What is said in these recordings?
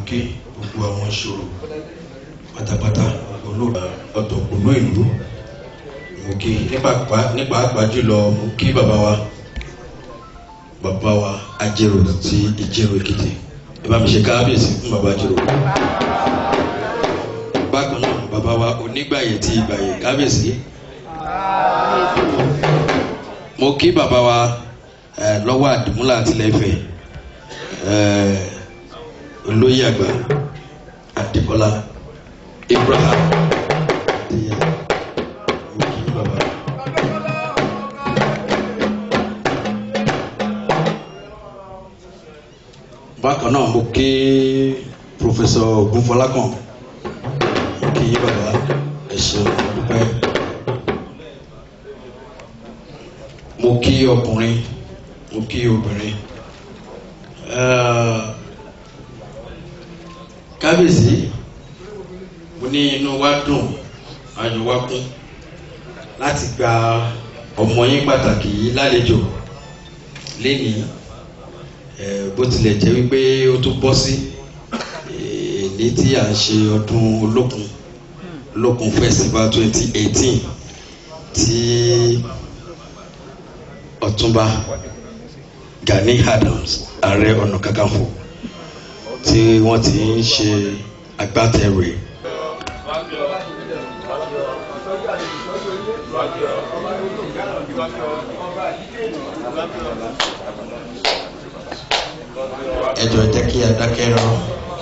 kí gbogbo àwọn ìṣòro pátápátá olóògbé ọ̀tọ̀kùnú ìlú mo kí nípa àgbà jùlọ mo kí bàbá wa bàbá wa ajérò ti ìjérò èkìtì ẹ bá mi ṣe káábíyèsí fún bàbá ajérò bákan náà bàbá wa onígbàyè ti ìgbàyè káábíyèsí mo kí bàbá wa lọ́wọ́ àdìmúlà àtìlẹ́fẹ̀ olóyè àgbà àdìbọ́lá ibrahim mo kí bàbá. bákan náà mo kí pòfẹsọ ogunfọlákàn mo kí bàbá ẹ ṣeun dúpẹ́ mo kí ọkùnrin mo kí obìnrin kábíyèsí mo ní inú wa dùn ayọ̀ wa kún láti gba ọmọ yín pàtàkì yìí lálejò lénìí bó tilẹ̀ jẹ́ wípé ó tún bọ́ sí èdè tí à ń ṣe ọdún olókun olókun festival twenty eighteen tí ọ̀túnba Gani Adams ààrẹ ọ̀nà kakanfò tí wọ́n ti ń ṣe agbátẹrù ẹ̀. ẹ jọ̀ọ́ jẹ́ kí a dákẹ́ rán.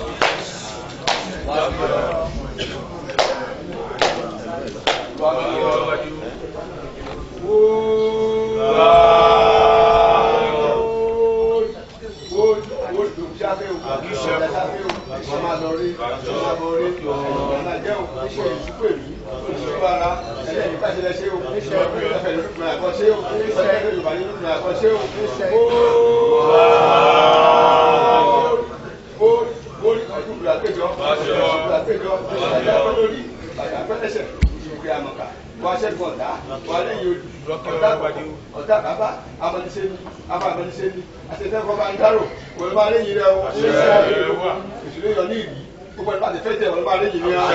ọ̀tá bàbá amọ̀nisẹ́ni afọ̀amọ̀nisẹ́ni àtẹ̀tẹ̀kọ́ bá ń dárò wọ́n máa léyìn rẹ̀ o ìṣúlẹ̀ yọ ní ìlú gbogbo ẹ̀fọ́ àti fẹ́tẹ̀ wọ́n máa léyìn rẹ̀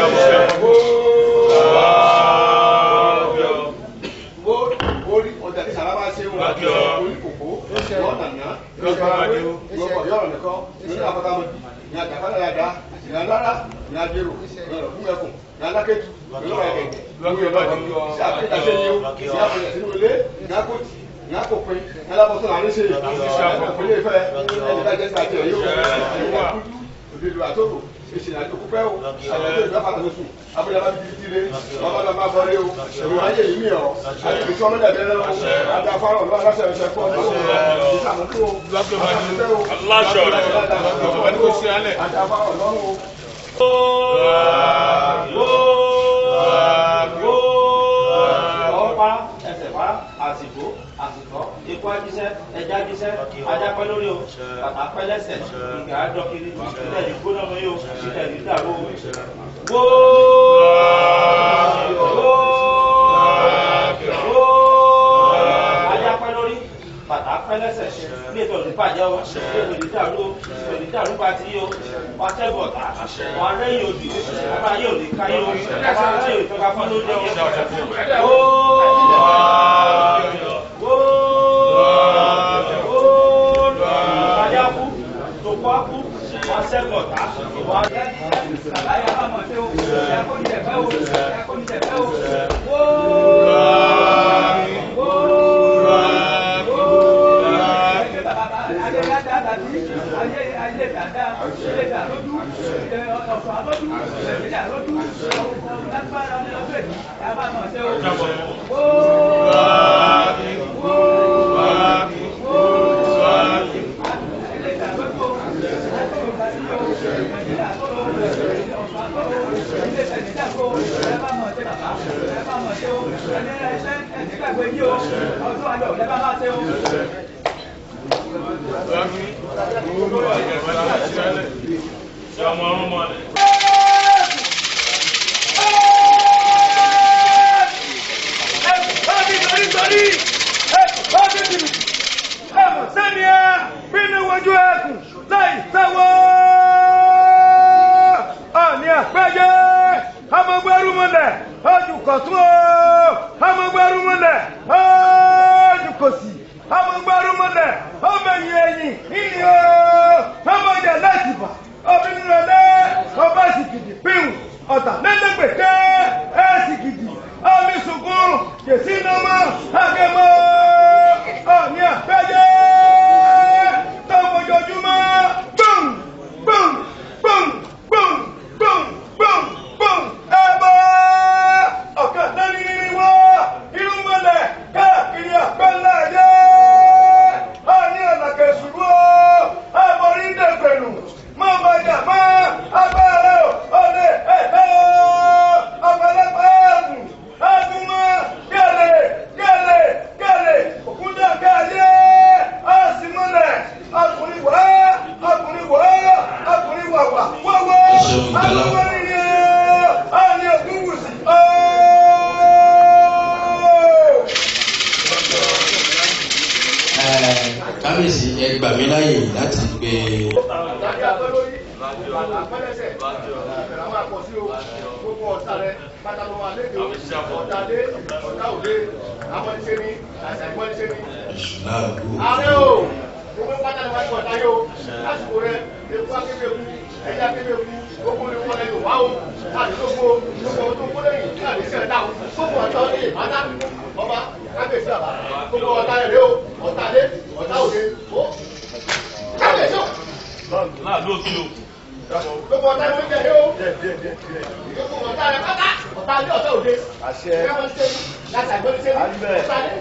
o. orí ọjà tí sàrà bá ṣe wọn orí kòkó wọn nàná yọkọ yọrọ nìkan nínú àfọkàmọdì ní àjàkálẹ̀ yàda ní alára ní adéró ní ọ̀rọ̀ ẹkùn ní alákẹ́tù ní ọ̀rọ̀ ẹ̀gẹ̀ ní ọ̀rọ̀ sí àpẹta sẹ́yìn o sí àpẹta sínú ilé ní akóti ní akópin ní alábọ̀tún àárín ṣe ìpínlẹ̀ ìfẹ́ ẹni bá jẹ́ sáà tiẹ̀ yóò ẹni wá kújú òdìdó àtòkò ìṣẹ̀lẹ̀ àti òkú pẹ́ o àyẹ̀wò ìgbà pàtàkì sùn abúlé bá bíbí tire ọmọ náà má bọ́lé o èrò ayé yìí mi ọ̀ àti ìbí tí wọ́n mẹ́lẹ̀ bẹ́ẹ̀ lọ́wọ́ àti afárọ̀ ọ̀lọ́ aláṣẹ ẹ̀ṣẹ̀ fún ọdún o ìṣàmúlò o àtàkùnfẹ́ o aláṣọ rẹ̀ àti kò sí alẹ̀ àti afárọ̀ ọlọ́run o. ọ̀pá ẹsẹ̀ pa àsìkò àsìkò ikú ajíṣẹ́ ẹja ajíṣẹ́ ajápẹ́ lórí o bàtà pẹ́ lẹ́sẹ̀ ìgbà àdọ́kiri ìtẹ̀ ní gbóná mọ́ yóò ìtẹ̀ ní dàrú o. wó wó wó ajápẹ́ lórí bàtà pẹ́ lẹ́sẹ̀ ní ètò ìdíbàjẹ́ o ètò ìdídàrú o ètò ìdídàrú bá ti yí o wọ́n tẹ́bọ̀ tà wọ́n rẹ́yìn òdì ọba yóò lè ká yóò ọba yóò ìtọ́ka fún lóde o. Sẹ́ni ẹ bínú wojú ẹkùn láì sáwọ́. aláwọ̀. kábíyèsí ẹ gbà mí láàyè láti gbé Ìdájọ́ abẹ́ lórí, bàtà pẹ́lẹ́sẹ̀, ẹ̀rọ máa pọ̀ sí o, gbogbo ọ̀tá rẹ, bàtà ló wà léde o, ọ̀tá dé, ọ̀tá òde, àwọn ẹ̀ṣẹ̀ ni, àṣà ìwọ́n ẹ̀ṣẹ̀ ni. èṣù láàbù. Ààrẹ o, gbogbo pátá ni wọ́n ti ọ̀tá yóò, lásìkò rẹ, ewu akéwé ku, ẹ̀yà akéwé ku, gbogbo ni wọ́n lẹ́yìn wá o, láti gbogbo, gbogbo tó kó lẹ́yìn, láti ṣẹ̀ dá o, gbogbo ọ̀tá ọdẹ ìbátá, ọba, kábíyèsí àbá, gbogbo ọ̀tá rẹ̀ rẹ o, ọ̀tá dé, ọ̀tá òde, o, kábíyèsí o gbogbo ọ̀tá ló ń jẹ yóò. gbogbo ọ̀tá rẹ pátá ọ̀tá ilé ọ̀tá òde. àṣẹ. ẹ wọ́n ṣe láti àgbẹ̀rẹ̀ ṣe ọ̀tá ilé.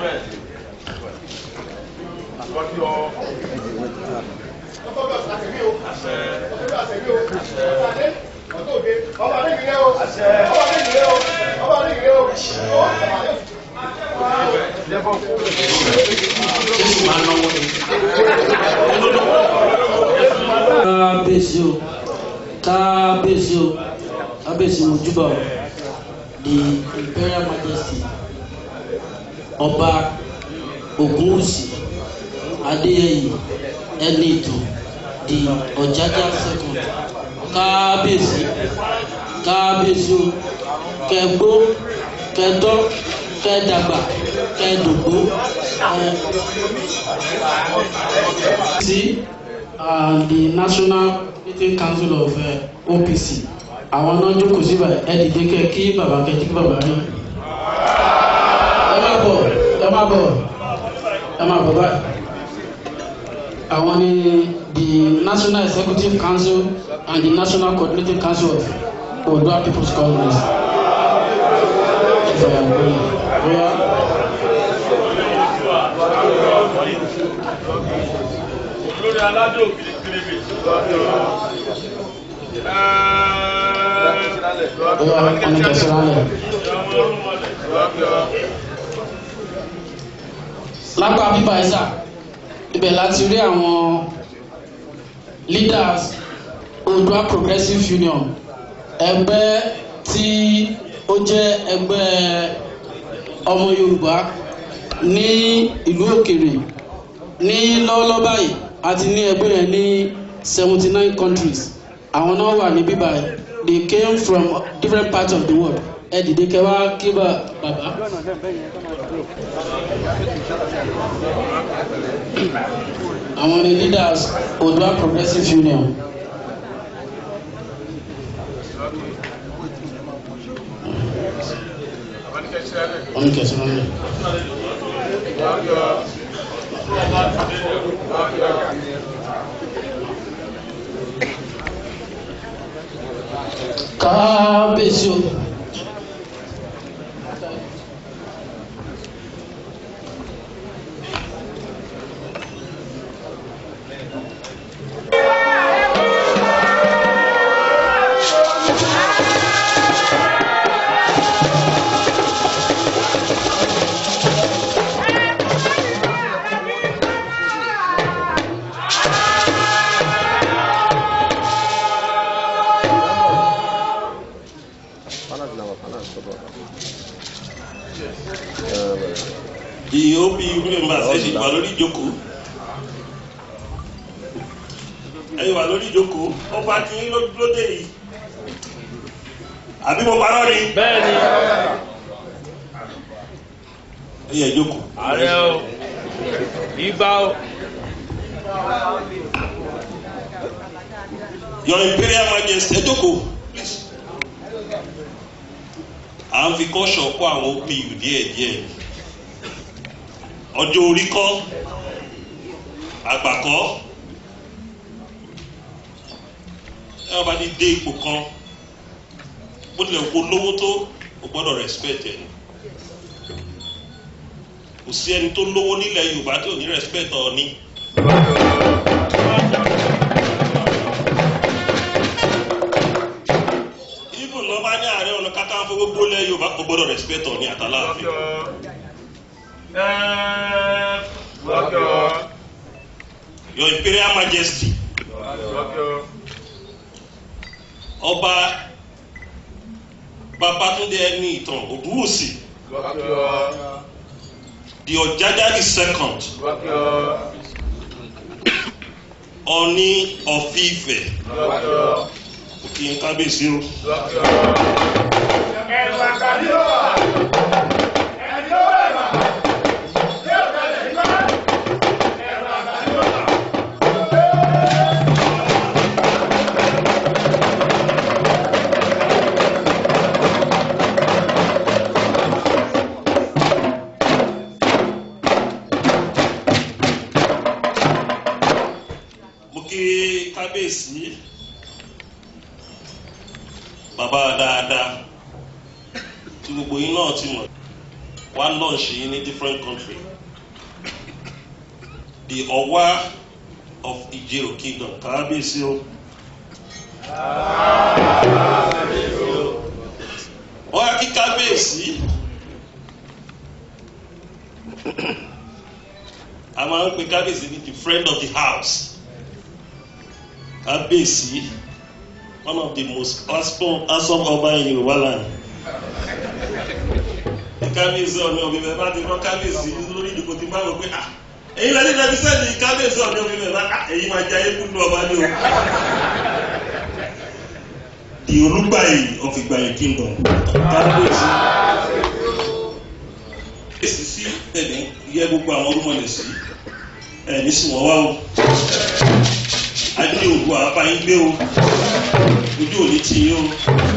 ọkọ bí ọ̀sán àṣẹbí o. àṣẹ. ọkọ bí àṣẹbí o. ọ̀tá ilé ọ̀tá òde. ọba ní ìrẹ́ o. àṣẹ. ọba ní ìrẹ́ o. ọba ní ìrẹ́ o. jésù máa náwó ni. kábíyèsí o kábíyèsí o kábíyèsí mojúbà o the imperial majesty ọba ogunwusi adéyẹyè ẹnìtò the ọjájá second kábíyèsí kábíyèsí o kẹgbó kẹdọ kẹdàgbà kẹdògbó ẹ sí uh, the national meeting council of uh, opc àwọn náà jókòó síbà ẹ dìde kẹ kí bàbá kẹ kí bàbá rí ẹ má bọ̀ ẹ má bọ̀ ẹ má bọ̀ báyìí àwọn ni the national executive council and the national coordinating council of odua people's congress. Yeah. olórí aládé òkìlì kìlìbì. Bóyá wọn ní kẹsàn án lẹ. lápá bíbá ẹ̀sà ibẹ̀ láti rí àwọn leaders Odua Progressive Union ẹgbẹ́ tí ó jẹ́ ẹgbẹ́ ọmọ Yorùbá ní ìlú òkèrè ní lọ́wọ́lọ́wọ́ báyìí àti ní ẹgbẹ́ yẹn ní seventy nine countries àwọn náà wà ní bíbá ẹ̀ they came from different parts of the world ẹ dìde kẹwàá kí bá bàbá. àwọn ni leaders Odua Progressive Union. wọ́n ní kẹsàn-án lẹ̀. kábíyèsí o. The OPU members ẹ ti wà lórí ìjókòó. Ẹ ti wà lórí ìjókòó. Ọba ti ń lóde yìí. Àbí mo parọ́ ni? bẹ́ẹ̀ni Ẹ yẹ jókòó. ààrẹ o ìgbà o Your Imperial Majesty ẹ jókòó. please. À ń fi kọ́ṣọ̀ kó àwọn OPU díẹ̀díẹ̀. Ọjọ́ orí kọ́. Àgbà kọ́. Ẹ wọ́n bá ti dé ipò kan. Bó tilẹ̀ kó lówó tó, o gbọ́dọ̀ respect ẹ̀. Kò sí ẹni tó lówó nílẹ̀ Yorùbá tí ò ní respect ọ ní. Even lọ bá ní ààrẹ ọ̀nà kakanfò gbogbo ilẹ̀ Yorùbá kò gbọ́dọ̀ respect ọ ní àtàláàfin. Your Imperial Majesty ọba babatunde ẹni ìtàn ògúnwùsì the ọ̀jájáde second ọ̀ní ọ̀fíìfẹ̀ kí n kábíyèsí o. ẹ̀rọ àgbàdì ló wà ẹni tó bẹ̀ mà ní ọ̀kadà nígbà ẹ̀rọ àgbàdì ló wà. mo kí kábíyèsí bàbá dáadáa tí gbogbo yín náà ti mọ̀ wá lọ́ọ̀ṣì yín ní different country the ọwá of Ijero kingdom kábíyèsí o. wọ́n á kí kábíyèsí a máa ń pe kábíyèsí ní the friend of the house kábíyèsí one of the most handsome handsome ọba in Yorùbá land kábíyèsí ọ̀nà òbí bẹ́ẹ̀ bá ti rán kábíyèsí lórí ìdìbò tí máa wọ pé ah èyí lẹ́ni lẹ́ni sẹ́ni kábíyèsí ọ̀nà òbí bẹ́ẹ̀ bá ah èyí máa jẹ ayé kúndú ọba ní o. the olùgbàyè of Ìgbàyè kingdom kábíyèsí èsì sí ẹ̀mí yẹ gbogbo àwọn olúmọ̀lẹ̀ sí ẹ̀mí sì wọ́n wá o adé ògùn àbáyín gbé o ojú òní tì yín o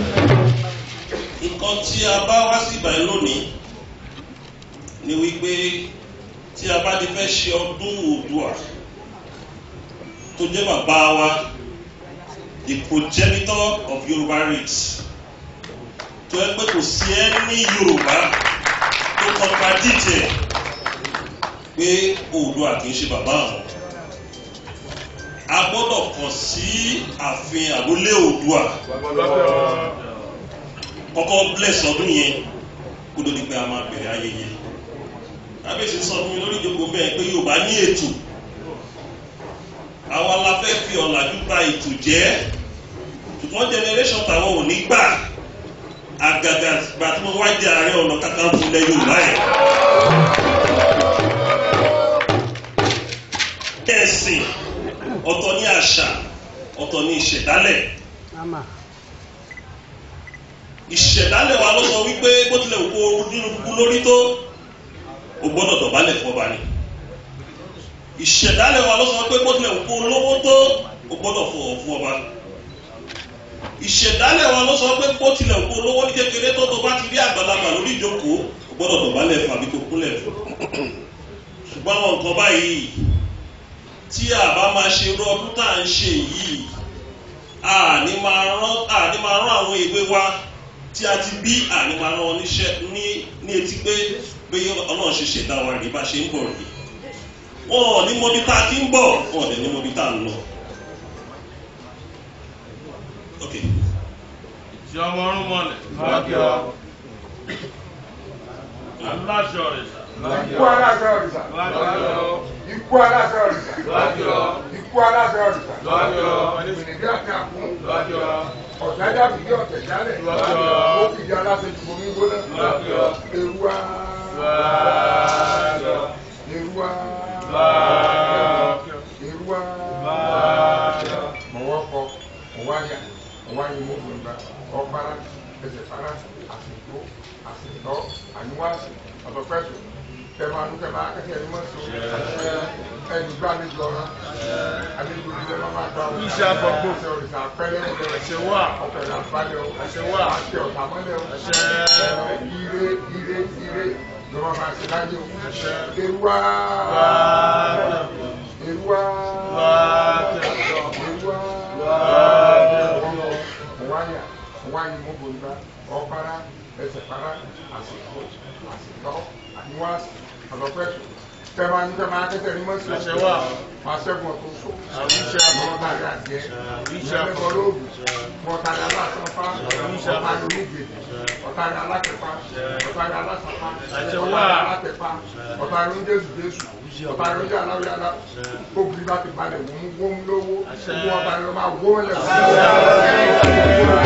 nǹkan tí a bá wá sí ìbàyẹn lónìí ni wípé tí a bá ti fẹ́ ṣe ọdún Oòduà tó jẹ́ bàbá wa the progenitor of Yorùbá race tó ẹ pé kò sí ẹ ní Yorùbá tó contradict ẹ pé Oòduà kì í ṣe bàbá àwọn a gbọ́dọ̀ kàn sí ààfin àrólé Oòduà kọ́kọ́ bless ọdún yẹn kó ló di pé a máa bẹ̀rẹ̀ ayẹyẹ kábíyèsí sọ fún mi lórí ìjókòó bẹ́ẹ̀ pé Yorùbá ní ètò àwa la fẹ́ fi ọ̀làjú bà ètò jẹ́ ṣùgbọ́n generation tàwọn ò ní gbà àgàgà gbà tí wọ́n wá jẹ Ààrẹ Ọ̀nà Kakanfò ilẹ̀ Yorùbá yẹn. ẹ̀sìn ọ̀tọ̀ ní àṣà ọ̀tọ̀ ní ìṣẹ̀dálẹ̀ ìṣẹ̀dálẹ̀ wa ló sọ wípé bó tilẹ̀ kó nínú kú lórí tó o gbọ́dọ̀ dọ̀bálẹ̀ fún ọba ni ìṣẹ̀dálẹ̀ wa ló sọ wípé bó tilẹ̀ kó lówó tó o gbọ́dọ̀ fọwọ́ fún ọba ìṣẹ̀dálẹ̀ wa ló sọ pé bó tilẹ̀ kó lówó ní kékeré tó tó bá ti rí àgbàlagbà lórí ìjókòó o gbọ́dọ̀ dọ̀bálẹ̀ fún àbí kó kúnlẹ̀ fún ṣùgbọ́n àwọn nǹkan báyìí tí a bá máa ṣe irú ọdún tá à ń ṣe yìí àní máa rán àní máa rán àwọn ìwé wa tí a ti bí àní máa rán wọn níṣẹ́ ní ní etí pé pé ọlọ́run ṣe ṣẹ̀dá wa rí bá ṣe ń bọ̀ rí wọn ò ní mọbi tá a ti ń bọ̀ wọn ò dẹ̀ ní mọbi tá a ń lọ. ok Tí ọmọ ọrùn mọ́lẹ̀. Lọ́kìọ́. Aláṣọ rẹ̀ sà. ikú aláṣẹ òrìṣà Lọ́kìọ́. ikú aláṣẹ òrìṣà Lọ́kìọ́. ikú aláṣẹ òrìṣà Lọ́kìọ́. ìrìnàjò àti àkún Lọ́kìọ́. ọ̀dájà fìdí ọ̀tẹ̀ jálẹ̀ Lọ́kìọ́. ó fìdí aláṣẹ ju omi gbóná Lọ́kìọ́. eruwa Lọ́kìọ́. eruwa Lọ́kìọ́. eruwa Lọ́kìọ́. mọ̀wọ́kọ mọ̀wáyà mọ̀wáyà mọ̀gbọ̀ngbà ọ̀pára ẹsẹ̀ para àsìkò àsìkò àníwáṣì ọ̀tọ̀pẹ̀tù tẹ̀mọ̀ àánú tẹ̀mọ̀ akẹ́kẹ́ ẹni mọ̀tò ẹni gbá ní gbọ́ra àlejò ìdílé máa máa gbà wọ́n. Iṣẹ́ àfọ̀gbò. ṣe òrìṣà pẹ́lẹ́ Ẹ̀ṣẹ̀ wà. ọ̀pẹ̀lẹ̀ àbálẹ̀ o Ẹ̀ṣẹ̀ wà. àṣẹ ọ̀tà mọ́lẹ̀ o Ẹ̀ṣẹ̀. ire ire ire ló máa máa ṣe láyé o. Ẹ̀ṣẹ̀. eruwa Lọ́kìọ́. eruwa Lọ́kìọ́. eruwa Lọ́kìọ́. wáyà wáyà mọ́gbọ̀ngbà ọ̀pára ẹsẹ̀ para àsìkò àsìkò àníwáṣì ọ̀dọ̀pẹ̀tù tẹ̀mọ̀ àánú tẹ̀mọ̀ akẹ́kẹ́ ẹni mọ̀tò Ẹ̀ṣẹ̀ wà. máa ṣẹ́gun ọ̀tún so Àmì iṣẹ́ àbọ̀. ọlọ́tàrí àjẹ́ Àmì iṣẹ́ ìṣẹ́lẹ̀ àbọ̀. bọ́lóògùn mọ̀tàrí aláṣọpá Àmì iṣẹ́ àbọ̀. ọ̀tàrí onígbèdè ọ̀tàrí alákẹ́pá ọ̀tàrí alásọpá Àṣẹ ọ̀tàrí wà. alátẹ̀pá ọ̀tàrí oúnjẹ́sù jésù ọ̀tàrí oúnjẹ aláwíyálá obìnrin bá ti balẹ̀ wọ́n mú wọ́n mú lówó Àṣẹ. gbogbo ọ̀tàrí ló máa wó lẹ̀ wọ́n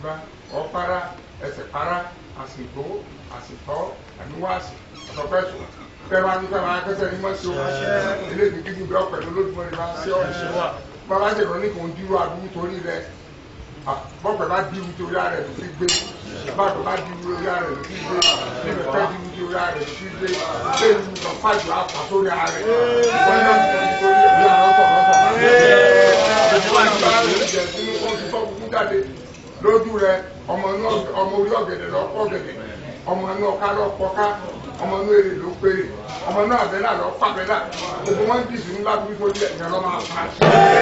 àdìbá ọ̀pára ẹsẹ̀ para àsìgbó àsìtọ́ àníwáàsì ọ̀tọ̀pẹ̀tù kẹwàá ní kẹwàá kẹsẹ̀ ní mọ́sí o eléyìí kí ni bí ọ̀pẹ̀ lójúmọ́ ni máa ṣe ọ́ bàbá ṣèlú ní kò ń dúró àdúgbò torí rẹ bọ́pẹ̀ bá dúró torí rẹ ló fi gbé bàbá bá dúró torí rẹ ló fi gbé níbẹ̀ fẹ́ dúró torí rẹ ló fi gbé bẹ́ẹ̀ ni lọ fàjọ àpà sórí rẹ wọ́n náà ti tẹ̀lé torí rẹ bí àwọn ọ̀tọ̀ lọ́tọ̀ lójú rẹ ọmọ orí ọ̀gẹ̀dẹ̀ lọ pọ̀ ọ̀gẹ̀dẹ̀ ọmọ inú ọ̀ká lọ pọ̀ká ọmọ inú èrè ló péré ọmọ inú àbẹ́là lọ pàbẹ́là gbogbo wọn dì sínú lábúrú tó jẹ ìyẹn lọ máa fà á.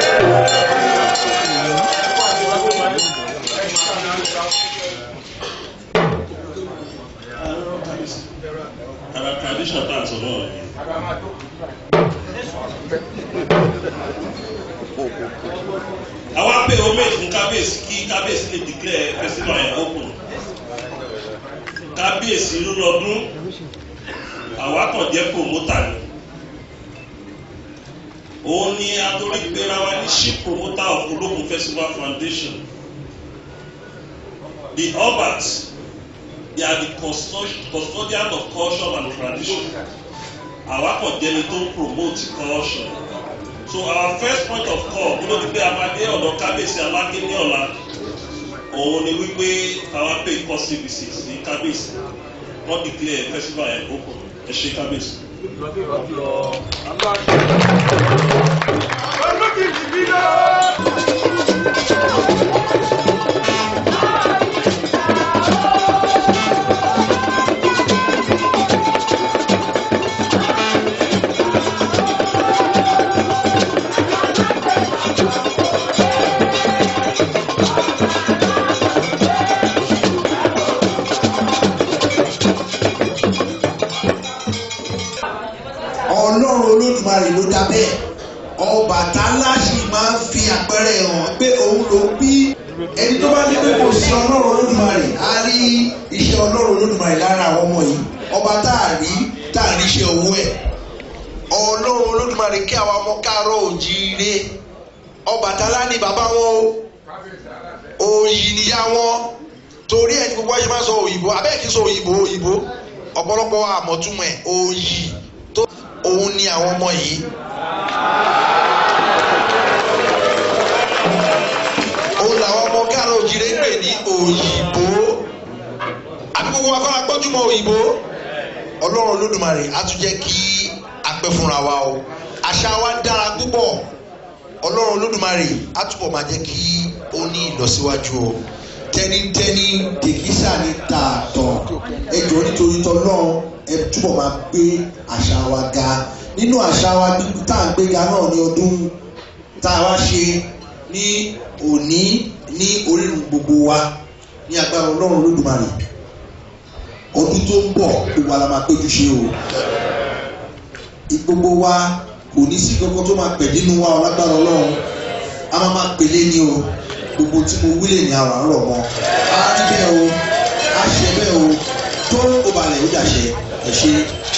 ara tradition tá a sọ náà ni. àwa pé homage fún kábíyèsí kí kábíyèsí lè declare festival yẹn open kábíyèsí lọ́dún àwa kàn jẹ́ promoter ni òun ni atorí gbéra wa ní chief promoter of ológun festival foundation the obas they are the custod- custodian of culture and tradition àwa kàn jẹ́ ni tó ń promote culture so our first point of call kó ló di pé amadé ọ̀dọ̀ kábíyèsí aláké ní ọ̀la òun ni wípé our pay cost services ní kábíyèsí wọ́n declare festival yẹn open ẹ ṣe kábíyèsí. ọlọ́run olódùmarè ló dá bẹ́ẹ̀ ọbàtálá sì máa ń fi àpẹẹrẹ hàn pé òun ló bí ẹni tó bá ní pé kò sí ọlọ́run olódùmarè á rí iṣẹ́ ọlọ́run olódùmarè lára àwọn ọmọ yìí ọba tá a rí tá a rí iṣẹ́ owó ẹ̀ ọlọ́run olódùmarè kí àwọn ọmọ káàárọ̀ òjíire ọbàtálá ni bàbá wọn o òyì níyà wọn torí ẹni gbogbo ayé máa ń sọ òyìnbó abẹ́ẹ̀kì sọ òyìnbó òyìnbó ọ̀pọ̀lọpọ̀ àmọ̀túmọ̀ ẹ̀ òyì tó òun ni àwọn ọmọ yìí. òun làwọn ọmọ káàrọ̀ òjìrè ń pè ní òyìnbó àbí gbogbo wa kọ́ra gbọ́júmọ̀ òyìnbó ọlọ́run olódùmarè á tún jẹ́ kí a pẹ́ fúnra wa o àṣà wa dára púpọ̀ ọlọ́run olódùmarè á túbọ̀ máa jẹ́ kí ó ní ìlọsíwájú o tẹnitẹni tèkísà ní tààtọ̀ ẹ jọ̀ọ́ nítorí tọ́lọ́run ẹ túbọ̀ máa gbé àṣà wa ga nínú àṣà wa tá à ń gbé ga náà ní ọdún tá a wá ṣe ní òní ní orírun gbogbo wa ní agbára ọlọ́run olódùmarè ọdún tó ń bọ̀ gbogbo wa la máa péjú ṣe o gbogbo wa kò ní sí kankan tó máa pẹ̀ nínú wa ọlágbára ọlọ́run a máa máa pèlé ní o gbogbo tí mo wílè ní àwọn àárọ̀ mọ́ a rí bẹ́ẹ̀ o a ṣe bẹ́ẹ̀ o tó o balẹ̀ ó dàṣẹ ẹ ṣe.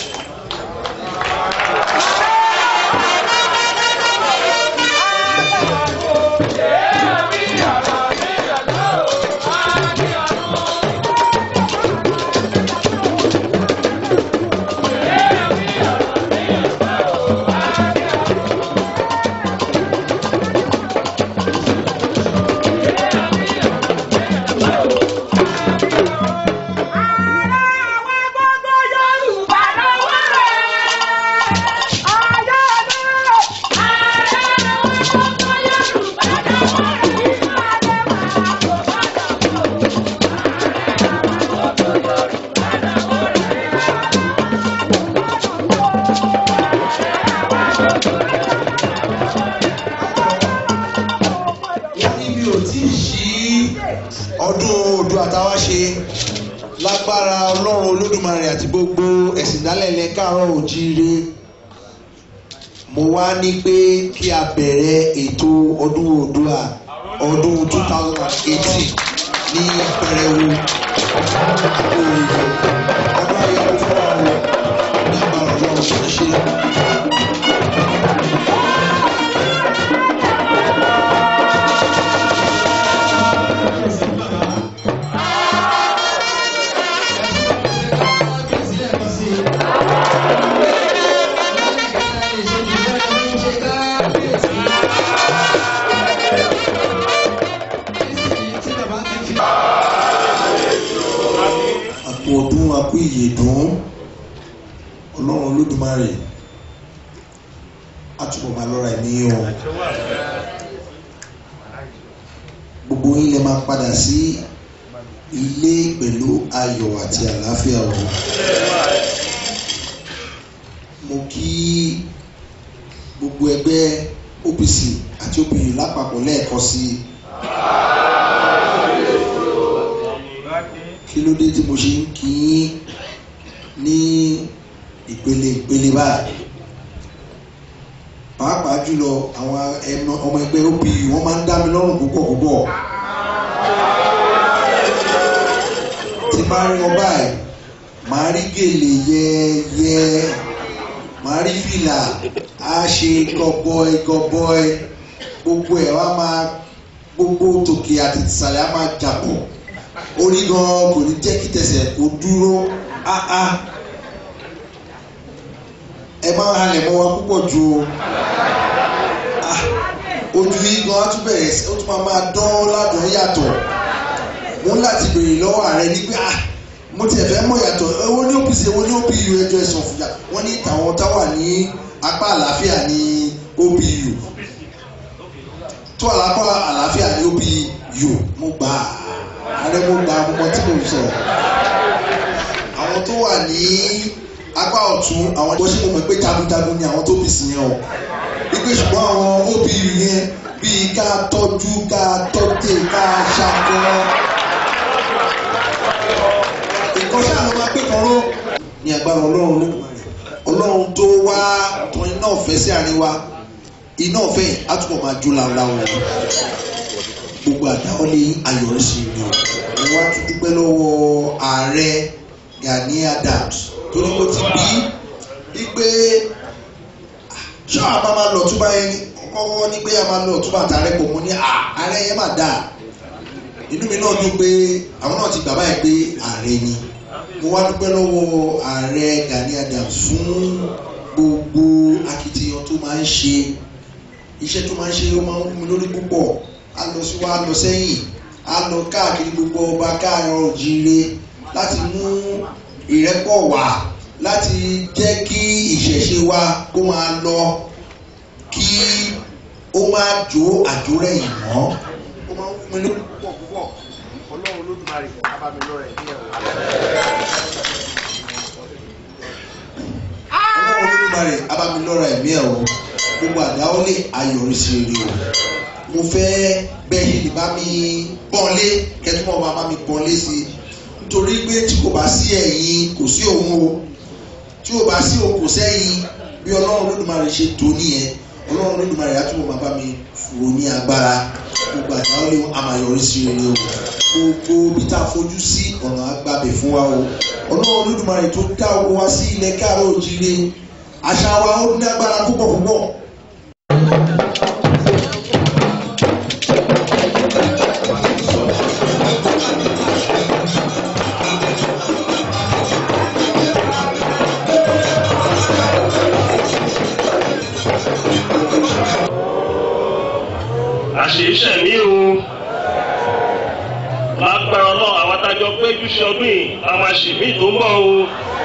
níbi ò tí ì ṣí ọdún odò àtàwá ṣe lágbára ọlọ́run olódùmarè àti gbogbo ẹ̀sìn ìdálẹ́lẹ̀ káàárọ̀ òjíire mo wá ní pé kí a bẹ̀rẹ̀ ètò ọdún oòdùà ọdún two thousand and eighteen ní pẹrẹwu ọdún ayẹwo fún wa o ní agbára ọlọ́run ṣe ṣe. ọlọ́run olódùmarè á túbọ̀ máa lọ́ra ẹ̀mí yín o gbogbo yín lè máa padà sí ilé pẹ̀lú ayọ̀ àti àlàáfíà o mo kí gbogbo ẹgbẹ́ OPC àti OPU lápapọ̀ lẹ́ẹ̀kan sí i kí ló dé tí mo ṣe ń kí yín ní ìpele ìpele báyìí pàápàá jùlọ àwọn ẹmọ- ọmọ ẹgbẹ́ OPU wọ́n máa ń dá mi lọ́rùn púpọ̀ púpọ̀ tí bá rí wọn báyìí màá rí gèlè yẹ́ẹ́yẹ́ màá rí fìlà á ṣe gọbọi gọbọi gbogbo ẹ̀ wá máa gbogbo tòkè àti tìsàlẹ̀ á máa jàpọ̀ orí gan kò ní jẹ́ kí tẹsẹ̀ kó dúró áá ẹ máa ń halẹ̀ mọ́ wa púpọ̀ ju o Ah, ojú yìí gan á tún bẹ̀rẹ̀ sí- ó tún máa máa dán ládùn yàtọ̀ mo ń láti béèrè lọ́wọ́ ààrẹ ní pé ah mo tiẹ̀ fẹ́ mọ̀ yàtọ̀ owó ní OPC owó ní OPU ẹjọ́ ẹ̀sùn fìyà wọ́n ní tàwọn táwà ní apá àlàáfíà ní OPU tó àlápá àlàáfíà ní OPU mo gbà á ààrẹ mo gbà á mo mọ tí mo sọ àwọn tó wà ní apá ọ̀tún àwọn bó ṣe mo mọ̀ pé jagunjagun ni àwọn tó bì sí yẹn o wípé ṣùgbọ́n àwọn OPU yẹn bíi ká tọ́jú ká tọ́tẹ̀ ká ṣàkóso nǹkan ṣáà ló máa pé kan ró ní agbára ọlọ́run ló ọlọ́run tó wá tan iná ọ̀fẹ́ sí àárín wa iná ọ̀fẹ́ yìí á túbọ̀ máa jó láńláwọ̀ gbogbo àdáwọlé ayọ̀rẹ́sì ni o mo wá tún dúpẹ́ lọ́wọ́ ààrẹ Gani Adams tó ní kó ti bí wípé ṣọ́ àbá máa lọ túbá yẹn kọ́kọ́ ní pé a máa lọ túbá àtàrẹ pọ̀ mọ́ ní ààrẹ yẹn máa dáa inú mi náà dùn pé àwọn náà ti gbà báyìí pé ààrẹ ni mo wá dúpẹ́ lọ́wọ́ ààrẹ Gani Adams fún gbogbo akitiyan tó máa ń ṣe iṣẹ́ tó máa ń ṣe ó máa ń wú mi lórí púpọ̀ á lọ sí wa á lọ sẹ́yìn á lọ káàkiri gbogbo ọba káàárọ̀ òjíire láti mú ìrẹ́pọ̀ wá láti jẹ́ kí ìṣẹ̀ṣe wa kó máa lọ kí ó máa jó àjórẹ̀yìn mọ́ ó máa ń wú mi lórí púpọ̀ púpọ̀ ọlọ́run olódùmarè abamilọ́rẹ̀ ní ẹ̀rọ. ọlọ́run olódùmarè abamilọ́rẹ̀ ẹ̀mí ẹ̀ o gbogbo àdáwọlé ayọ̀rísí rere o mo fẹ́ bẹ́ẹ̀ yìí bá mi pọ́nlé kẹ́tùmọ̀ máa bá mi pọ́nlé sí i nítorí pé tí kò bá sí ẹ̀yin kò sí òun o tí ò bá sí òun kò sẹ́yìn bí ọlọ́run olódùmarè ṣe tó nìyẹn ọlọ́run olódùmarè á túbọ̀ máa bá mi fòrò ní agbára gbogbo àdáwọlé amáyọrísí rere o gbogbo bí tá a fojú sí ọ̀nà agbábẹ̀ fún wa o ọlọ́run olódùmarè tó dá owó wá sí ilẹ̀ káàró òjìire àṣà wa ó ní agbára púpọ̀ púpọ̀. àṣeyíṣẹ mi o lágbára ọlọ́run àwọn adájọ́ péjú ṣe ọdún yìí a máa ṣe mí tó ń bọ̀ o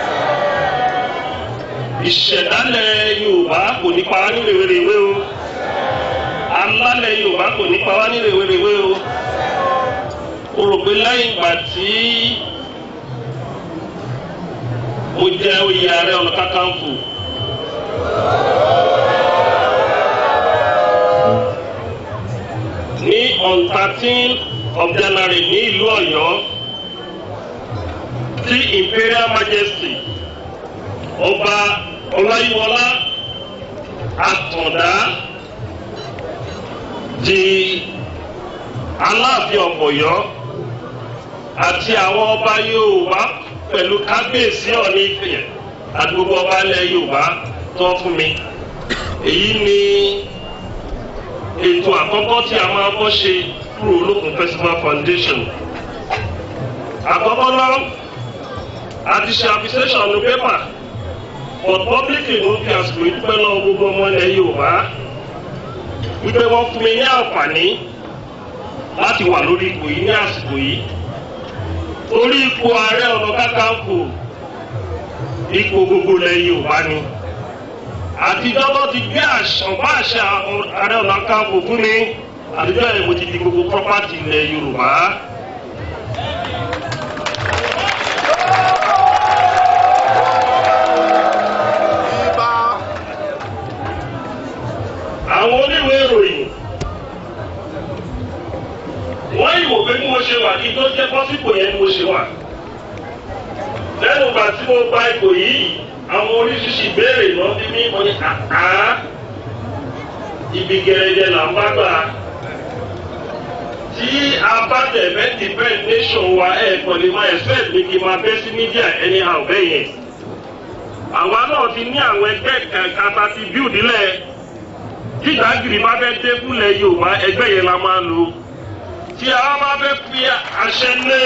ìṣẹ̀dálẹ̀ yorùbá kò ní pa wá ní rèwerèwe o alálẹ̀ yorùbá kò ní pa wá ní rèwerèwe o o rò pé lẹ́yìn ìgbà tí mo jẹ́ oyè ààrẹ ọ̀nà kakanfò. ní on thirteen of January ní ìlú Ọ̀yọ́ tí Imperial Majesty ọba Ọláyíwọlá Àtàndá di Aláàfin of Ọ̀yọ́ àti àwọn ọba Yorùbá pẹ̀lú kábíyèsí Ọọ̀ni Ifẹ̀ àti gbogbo ọba ilẹ̀ Yorùbá tó fún mi èyí ni ètò àkọ́kọ́ tí a máa bọ́ ṣe kúrò olókun festival foundation. àkọ́kọ́ náà a ti ṣe appreciation ní pépà but publicly ló fi àsìkò ìdúpẹ́ lọ́wọ́ gbogbo ọmọ ilẹ̀ yorùbá wípé wọ́n fún mi ní àǹfààní láti wà lórí ipò yìí ní àsìkò yìí torí ipò ààrẹ ọ̀nà kakanfò ipò gbogbo ilẹ̀ yorùbá ni àtijọ́ tó ti gbé ọ̀pá àṣà ààrẹ ọ̀nà kakanfò fún mi àtijọ́ yẹn mo ti di gbogbo property ilẹ̀ yorùbá. àwọn oníwèé ìròyìn wọ́n yìí wò pé bí mo ṣe wà kí tó jẹ́ pọ́sípò yẹn ni mo ṣe wà. lẹ́nu ìgbà tí mo gba ipò yìí àwọn oríṣiríṣi ìbéèrè náà bí mi mo ní àká ibi gẹ̀rẹ́gẹ̀ là ń bá gbà. tí a bá tẹ̀fẹ́ defend nation wa ẹ̀ kàn lè máa expect mi kí n máa bẹ́ sí media anyhow bẹ́ẹ̀ yẹn. àwa náà ti ní àwọn ẹgbẹ́ kankan tá a ti build lẹ̀ tí ìdágìrì bá fẹ́ dé fúnlẹ̀ yorùbá ẹgbẹ́ yẹn la máa lò tí a bá fẹ́ fi àṣẹ lé.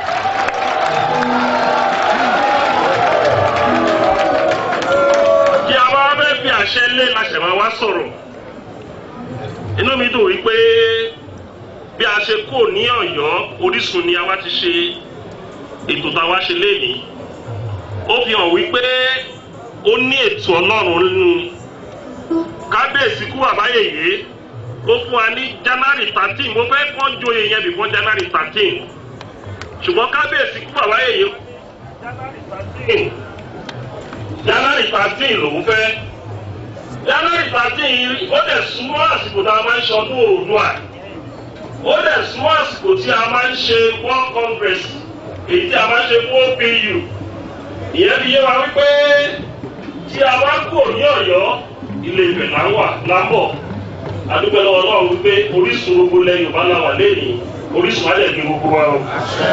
tí a bá fẹ́ fi àṣẹ lé láṣẹ máa wá sọ̀rọ̀ inú mi dùn wípé bí a ṣe kó ní ọ̀yọ́ orísun ni a wá ti ṣe ètò tá a wá ṣe léyìí ó fi hàn wípé ó ní ètò ọlọ́run nínú kábíyèsí kú àbáyèyé ó fún wa ní january thirteen mo fẹ́ kọ́ joyè yẹn before january thirteen ṣùgbọ́n kábíyèsí kú àbáyèyé january thirteen january thirteen lòún fẹ́ january thirteen yìí ó dẹ̀ súnmọ́ àsìkò tá a máa ń ṣe ọdún òòdùà ó dẹ̀ súnmọ́ àsìkò tí a máa ń ṣe world congress èyí tí a máa ń ṣe fún opu ìyẹn fi yé wa wípé tí a bá kú ní ọ̀yọ́ ilé ìfẹ̀ là ń wà lábọ̀ adúpẹ́ lọ́wọ́ ọlọ́run wípé orísun gbogbo lẹ yorùbá la wà lẹ́yìn orísun alẹ́ ní gbogbo wa o.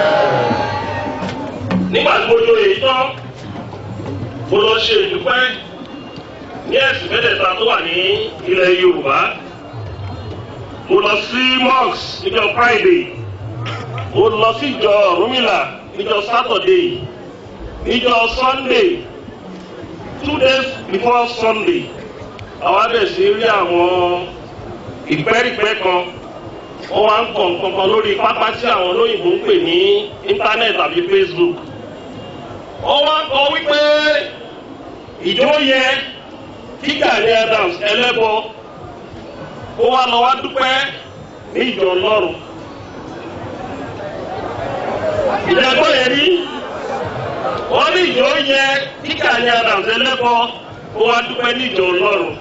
nígbà tí mo jó èyí tán mo lọ ṣe ìdúpẹ́ ní ẹ̀sìn mẹ́tẹ̀ẹ̀ta tó wà ní ilẹ̀ yorùbá mo lọ sí mosque níjọ friday mo lọ sí ìjọ rúmìlà níjọ saturday níjọ sunday two days before sunday àwọn abẹ́sí rí àwọn ìpẹ́rìpẹ́ kan wọ́n wá ń kọ̀ nǹkan lórí pápá tí àwọn olóyìnbó ń pè ní íńtánẹ́ẹ̀tì àbí facebook wọ́n wá ń kọ wípé ìjọ yẹ kí Gani Adams ẹlẹ́bọ ó wá lọ wá dúpẹ́ ní ìjọ ọlọ́run ìjàgbọ́ yẹn rí wọ́n ní ìjọ yẹ kí Gani Adams ẹlẹ́bọ ó wá dúpẹ́ ní ìjọ ọlọ́run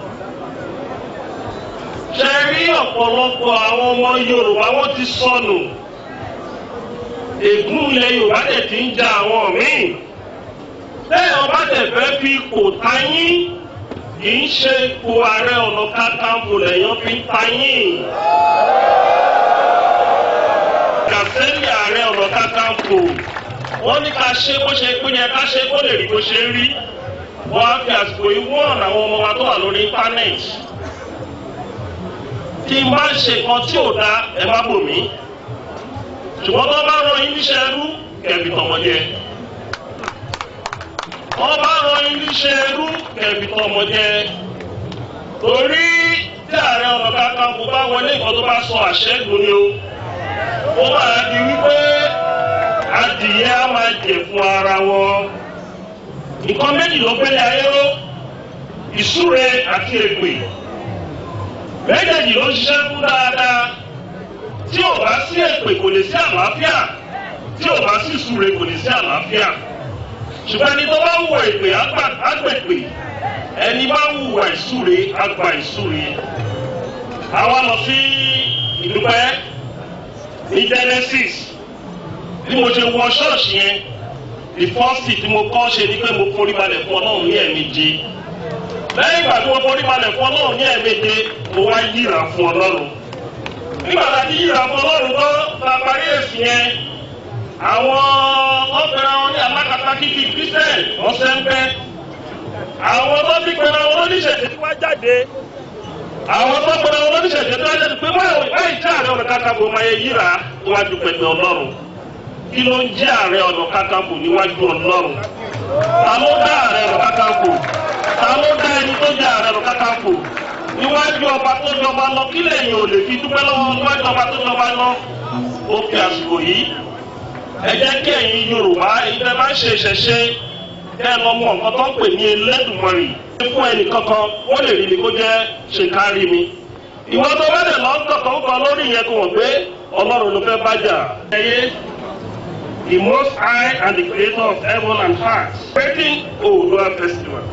ṣe rí ọ̀pọ̀lọpọ̀ àwọn ọmọ yorùbá wọ́n ti sọnù ègún ilẹ̀ yorùbá dẹ̀ ti ń ja àwọn míì lẹ́yìn ọba tẹ̀ fẹ́ fi kò tayín kì í ṣe ipò ààrẹ ọ̀nà kakanfò lẹ́yìn fi ń tayín kàfẹ́lì ààrẹ ọ̀nà kakanfò wọ́n ní ká ṣe bó ṣe pín yẹn ká ṣe kó lè rí bó ṣe rí wọ́n á fi àsìkò yìí wọ́n àwọn ọmọ wa tó wà lórí íńtánẹ́ẹ̀tì tí n bá ń ṣe nǹkan tí ò da ẹ má bò mí ṣùgbọ́n tó bá rán yín níṣẹ́ ẹrú kẹ̀bì tọmọdé wọ́n bá rán yín níṣẹ́ ẹrú kẹ̀bì tọmọdé torí tí ààrẹ ọ̀nà kakanfò bá wọlé nǹkan tó bá sọ àṣẹ lóní o ó máa di wípé adìyẹ á máa jẹ fún ara wọn nǹkan méjì ló gbélé ayé ró ìsúre àti ègbè méjèèjì ló ń ṣiṣẹ́ fún dáadáa tí ò bá sí èpè kò lè sí àlàáfíà tí ò bá sí ìsúre kò lè sí àlàáfíà ṣùgbọ́n ẹni tó bá wùwà èpè àgbèpè ẹni bá wùwà ìsúre àgbà ìsúre àwa lọ sí ìdúpẹ́ ní Genesis bí mo ṣe wọ ṣọ́ọ̀ṣì yẹn the first thing tí mo kọ́ ṣe ni pé mo forí balẹ̀ fún Ọlọ́run ní ẹ̀ẹ̀mejì lẹ́yìn ìgbà tí wọ́n forí balẹ̀ fún ọlọ́run ní ẹ̀ẹ̀méje mo wá yíra fún ọlọ́run. nígbà tá a ti yíra fún ọlọ́run tó ta parí èsì yẹn àwọn ọ̀pẹ̀rẹ̀ wọn ní alákatá kíkì kristian ọ̀sẹ̀ ń bẹ́. àwọn tó ti pẹ̀rẹ̀ wọn lóníṣẹ̀ṣẹ̀ tí wọ́n jáde. àwọn tó pẹ̀rẹ̀ wọn lóníṣẹ̀ṣẹ̀ tí wọ́n jáde pé báyìí tí ààrẹ ọ̀nà kakanfò máa yẹ yíra níwájú pẹ̀lú ọlọ́run. kí ló ń jẹ́ ààrẹ ọ̀nà kakanfò níwájú ọlọ́run? ta ló dá ààrẹ ọ̀nà kakanfò? ta ló dá ẹni tó jẹ ààrẹ lọ kákàkò níwájú ọba tó jọba lọ kí lẹ́yìn ò lè fi dúpẹ́ lọ́wọ́ níwájú ọba tó jọba lọ ó fi àsìkò yìí ẹ jẹ́ kí ẹ̀yin yorùbá ìfẹ́ máa ń ṣe ìṣẹ̀ṣe kẹ́ ẹ lọ mọ nǹkan tó ń pè ní Elédùmarè fún ẹnì kankan ó lè rí mi kó jẹ́ ṣe kárí mi ìwọ tó bá dẹ̀ lọ kọ̀ọ̀kan kan lórí yẹn kò wọ́n pé ọlọ́run ló fẹ́ bájà. ẹyẹ the most high and the creator of heaven and earth creating Oodua festival.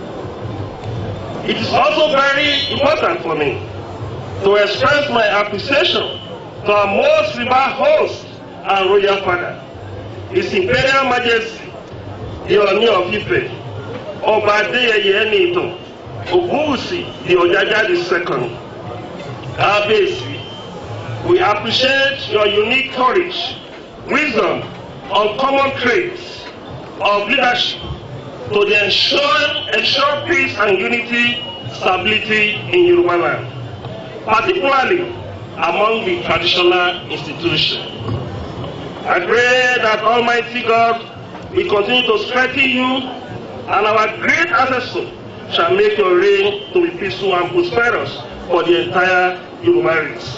It is also very important for me to express my appreciation to our most revered host and royal father, His Imperial Majesty, the Ooni of Ife, Ọba Adéyẹyẹ Ẹniìtàn, Ògúnwùsì, the Ọ̀jájá the second. Kábíyèsí, we appreciate your unique courage, wisdom, uncommon traits of leadership to the ensure, ensure peace and unity, stability in Yoruba land, particularly among the traditional institutions. I pray that Almighty God will continue to strengthen you and our great ancestors shall make your reign to be peaceful and prosperous for the entire Yoruba race.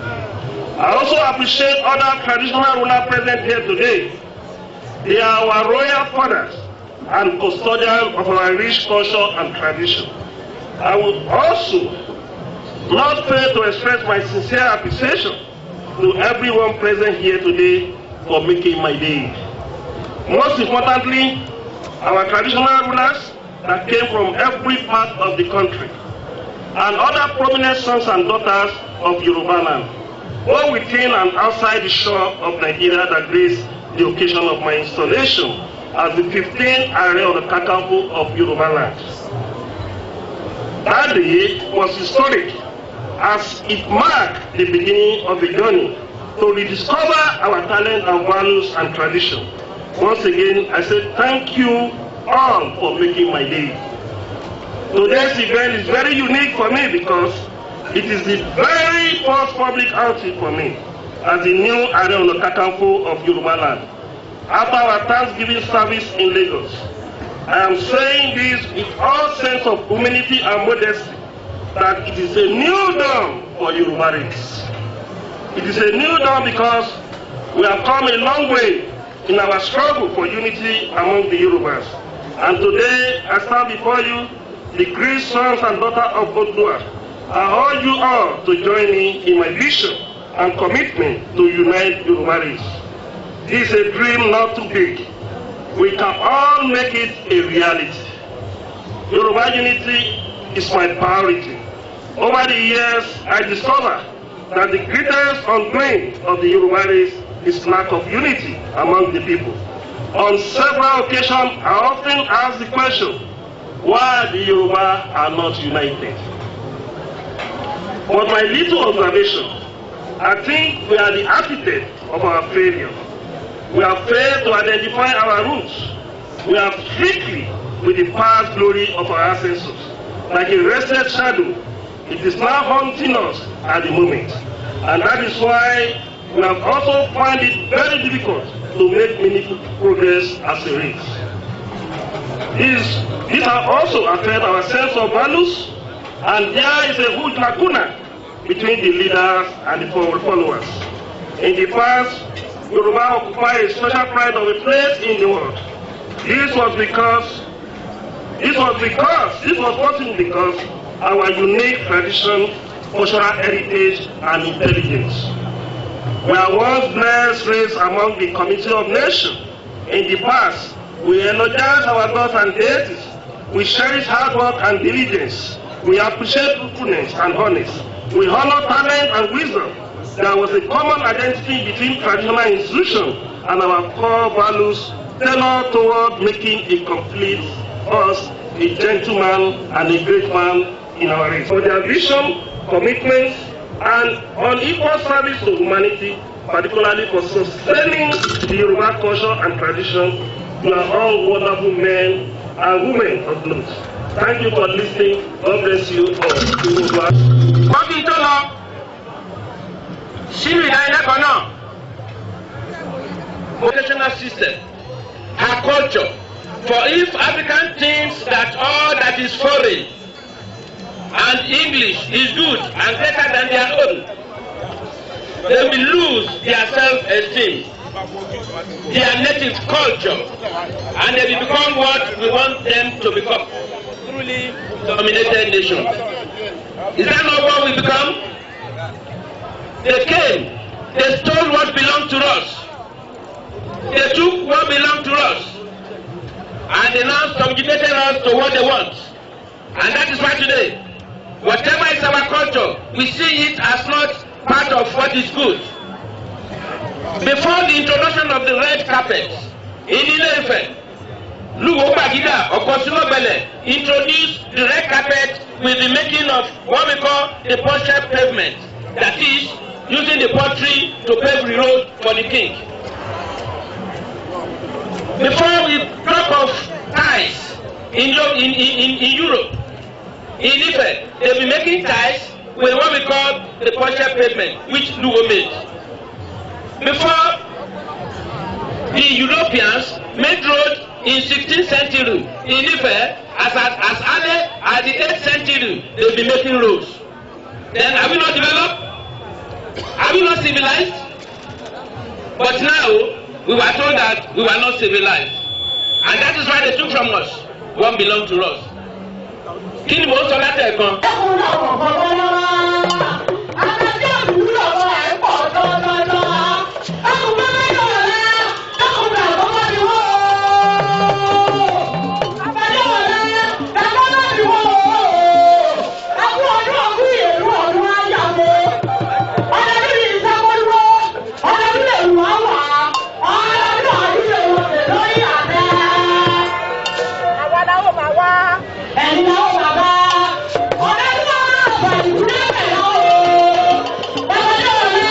I also appreciate other traditional rulers present here today. They are our royal fathers and custodians of our rich culture and tradition. I would also not fail to express my sincere appreciation to everyone present here today for making my day. Most importantly, our traditional rulers that came from every part of the country and other prominent sons and daughters of Yoruba land, both within and outside the shore of Nigeria that grace the occasion of my installation as the 15th Ààrẹ of the Kakanfò of Yoruba land. That day was historic as it marked the beginning of the journey to rediscover our talent and values and tradition. Once again, I say thank you all for making my day. Today's event is very unique for me because it is the very first public outing for me as the new Ààrẹ Ọ̀nà Kakanfò of Yoruba land. After our Thanksgiving service in Lagos, I am saying this with all sense of humility and modesty that it is a new dawn for Yoruba race. It is a new dawn because we have come a long way in our struggle for unity among the Yorubas. And today I stand before you, the great sons and daughters of Oodua. I urge you all to join me in my vision and commitment to unite Yoruba race. This is a dream not too big. We can all make it a reality. Yoruba unity is my priority. Over the years, I discovered that the greatest complaint of the Yoruba race is lack of unity among the people. On several occasions, I often ask the question, why the Yoruba are not united? But my little observation, I think we are the architect of our failure. We have failed to identify our roots. We are strictly with the past glory of our ancestors. Like a restless shadow, it is now haunting us at the moment. And that is why we have also found it very difficult to make meaningful progress as a race. This, this has also affected our sense of values, and there is a huge lacuna between the leaders and the followers. In the past, Yoruba occupied a special pride of a place in the world. This was because, this was because, this was possible because our unique tradition, cultural heritage, and intelligence. We are once blessed race among the community of nations. In the past, we energize our gods and deities. We cherish hard work and diligence. We appreciate truthfulness and honesty. We honor talent and wisdom. There was a common identity between traditional institutions and our core values tailored toward making a complete us a gentleman and a great man in our race. For their vision, commitment, and unequal service to humanity, particularly for sustaining the Yoruba culture and tradition, you are all wonderful men and women of note. Thank you for listening. God bless you all. wọ́n kí n tó lọ sínú ìdánilẹ́kọ̀ọ́ náà educational system, her culture. For if African thinks that all that is foreign and English is good and better than their own, they will lose their self-esteem their native culture and they become what we want them to become truly dominated nation. Is that not what we become? They came, they stole what belonged to us. They took what belonged to us. And they now subjugated us to what they want. And that is why today, whatever is our culture, we see it as not part of what is good. Before the introduction of the red carpet in Ile-Ife, Luwo Gbagida Okosunobele introduced the red carpet with the making of what we call the portrait pavement. That is, using the pottery to pave the road for the king. Before we talk of ties in, Yo- in, in, in, in Europe, in Ife, they be making ties with what we call the portrait pavement, which Luwo made. Before the Europeans made road in 16th century in Ife, as, as, as early as the 8th century, they be making roads. Then are we not developed? Are we not civilized? But now, we were told that we were not civilized. And that is why they took from us what belonged to us. Kí ni mò ń sọ látẹ̀kan? Ẹni náà wà bá ọ̀rẹ́ náà bàjẹ́ lẹ́mẹ̀ẹ́ o.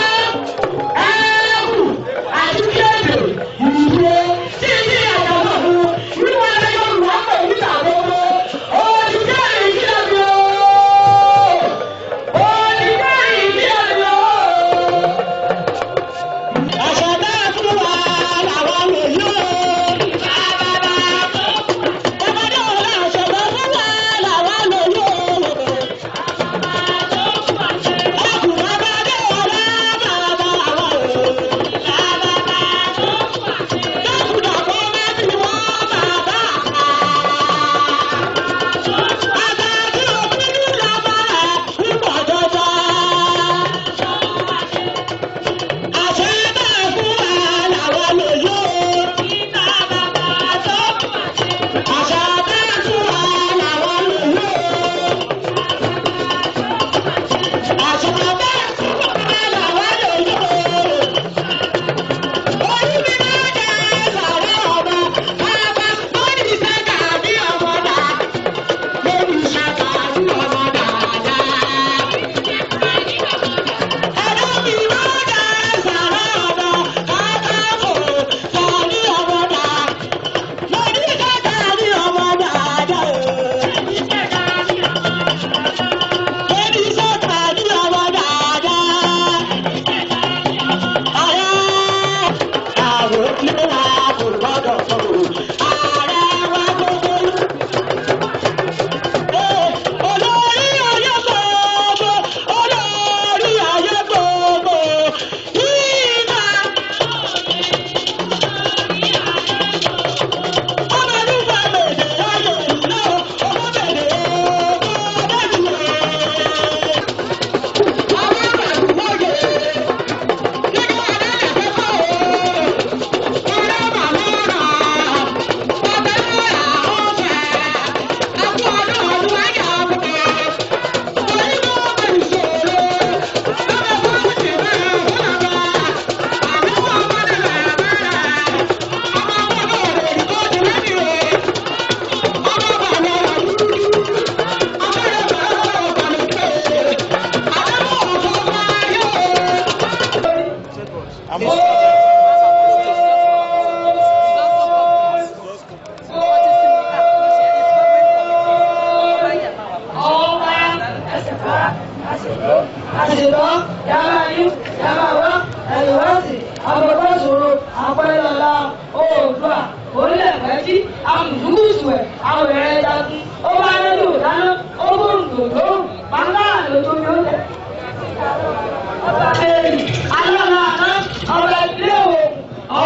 àṣetọ́ yàrá yín yàrá wá ẹ̀yìnwáṣì àbọ̀bọ̀ṣòro àpẹẹlọ́lá oòdùà orílẹ̀-èdè amùdúgùsù ẹ̀ àwẹ̀rẹ̀ jagun ó bá nílò dáná ó gbóǹdò lóhùn pàǹdà lójú ni ó tẹ̀. ọba èyí alọ́lá àná ọba ìdílé òògùn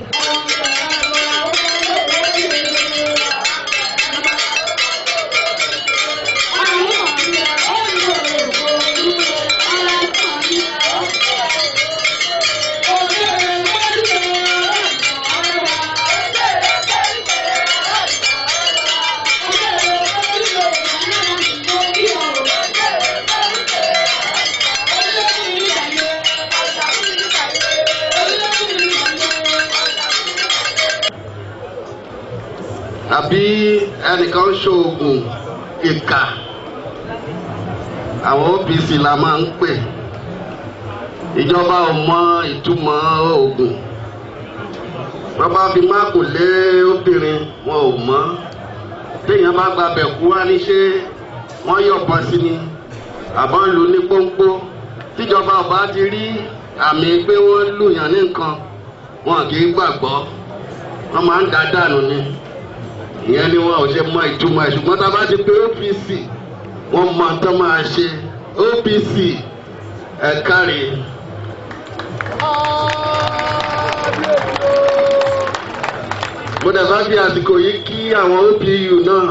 àbí ẹnìkan ṣoògùn ìkà àwọn OPC la máa ń pè ìjọba ò mọ ìtumọ̀ oògùn bàbá fi máàkù lé obìnrin wọn ò mọ̀ téèyàn bá gba bẹ̀kú wá ní ṣé wọ́n yọ̀bọ sí ni àbọ̀ ń lu ní pọ́npọ́ tíjọba ọba ti rí àmì pé wọ́n lùyàn ní nǹkan wọn kì í gbàgbọ́ wọ́n máa ń dá dànù ni ìyẹn ni wọn ò ṣe mọ ìtumọ̀ ẹ̀ ṣùgbọ́n tá a bá ti pé OPC wọ́n mọ tó máa ṣe OPC ẹ̀ kárí. mo dẹ̀ bá fi àsìkò yìí kí àwọn OPU náà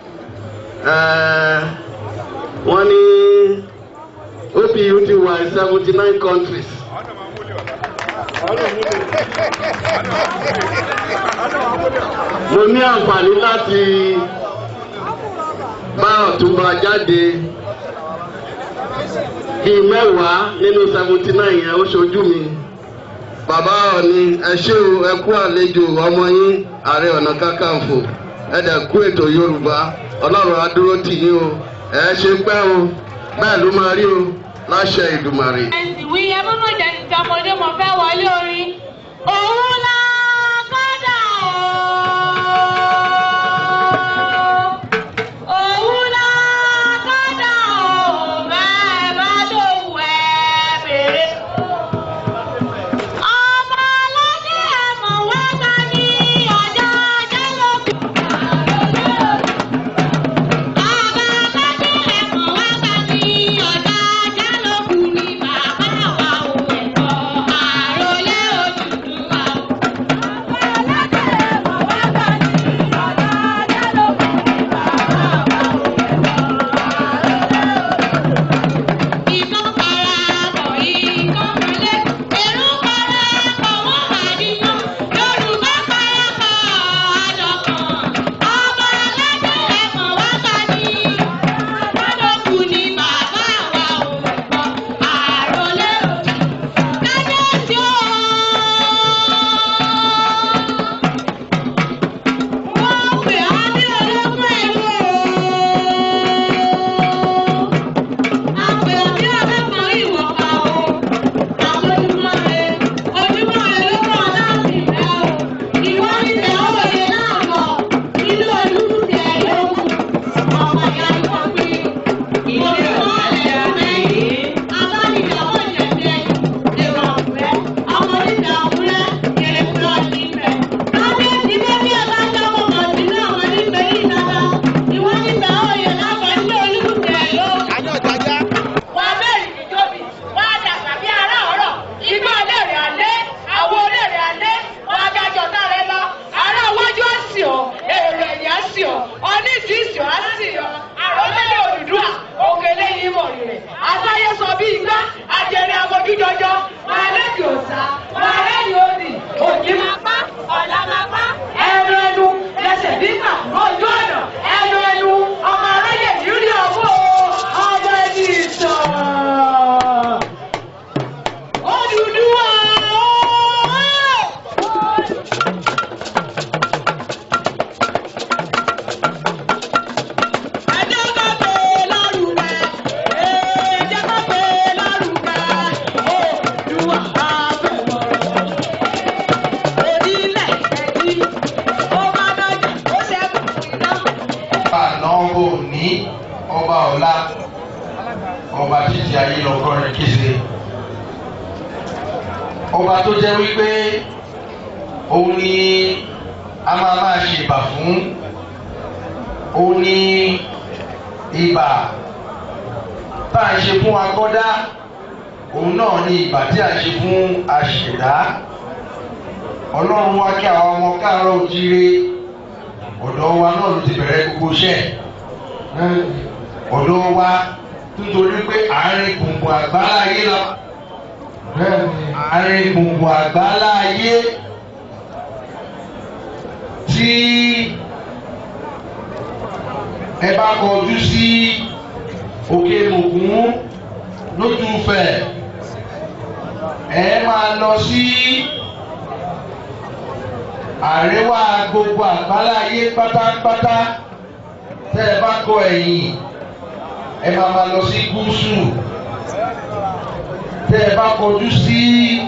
ẹ̀ẹ́ wọ́n ní OPU ti wà in seventy nine countries. mo ní àǹfààní láti bá ọ̀túnba jáde bíi mẹ́wàá nínú seventy nine yẹn ó ṣojú mi bàbá ọ̀ni ẹ ṣé o ẹ kú àlejò ọmọ yín ààrẹ ọ̀nà kakanfò ẹ dẹ̀ kú ètò yorùbá ọlọ́run á dúró tì yín o ẹ ṣe pẹ́ o bẹ́ẹ̀ ló máa rí o láṣẹ ìdùmàrè. ìwé yẹn múnú jẹ ti ọmọdé mo fẹ́ wọlé orin òun la kọ́dà o òun la kọ́dà o bẹ́ẹ̀ bá dòwú ẹ̀ bèrè. ọmọ aládé ẹ̀mọ̀ wá ta ní ọjà jálòkù. ọmọ aládé ẹ̀mọ̀ wá ta ní ọjà jálòkù ní bàbá wa ò ẹ̀kọ́ àròlé Odùduwà o. ọba ọ̀la ọba títí ayé lọ́kọ́rin kése ọba tó jẹ́ wípé òun ni a máa máa ṣe ìbà fún òun ni ìbà tá à ń ṣe fún akọ́dá òun náà ni ìbà tí à ń ṣe fún aṣẹ̀dá ọlọ́run wá kí àwọn ọmọ káàárọ̀ òjíire ọ̀dọ̀ wa náà ló ti bẹ̀rẹ̀ gbogbo iṣẹ́ ọ̀dọ̀ wa nítorí pé àárín gbùngbùn àgbálá ayé la àárín gbùngbùn àgbálá ayé tí ẹ bá kọjú sí òkè ògún lójú fẹ̀ ẹ máa lọ sí àríwá gbogbo àgbálá ayé pátápátá tẹ́ ẹ bá kọ ẹ̀yìn ẹ máa máa lọ sí gúúsù tẹ́ ẹ bá kọjú sí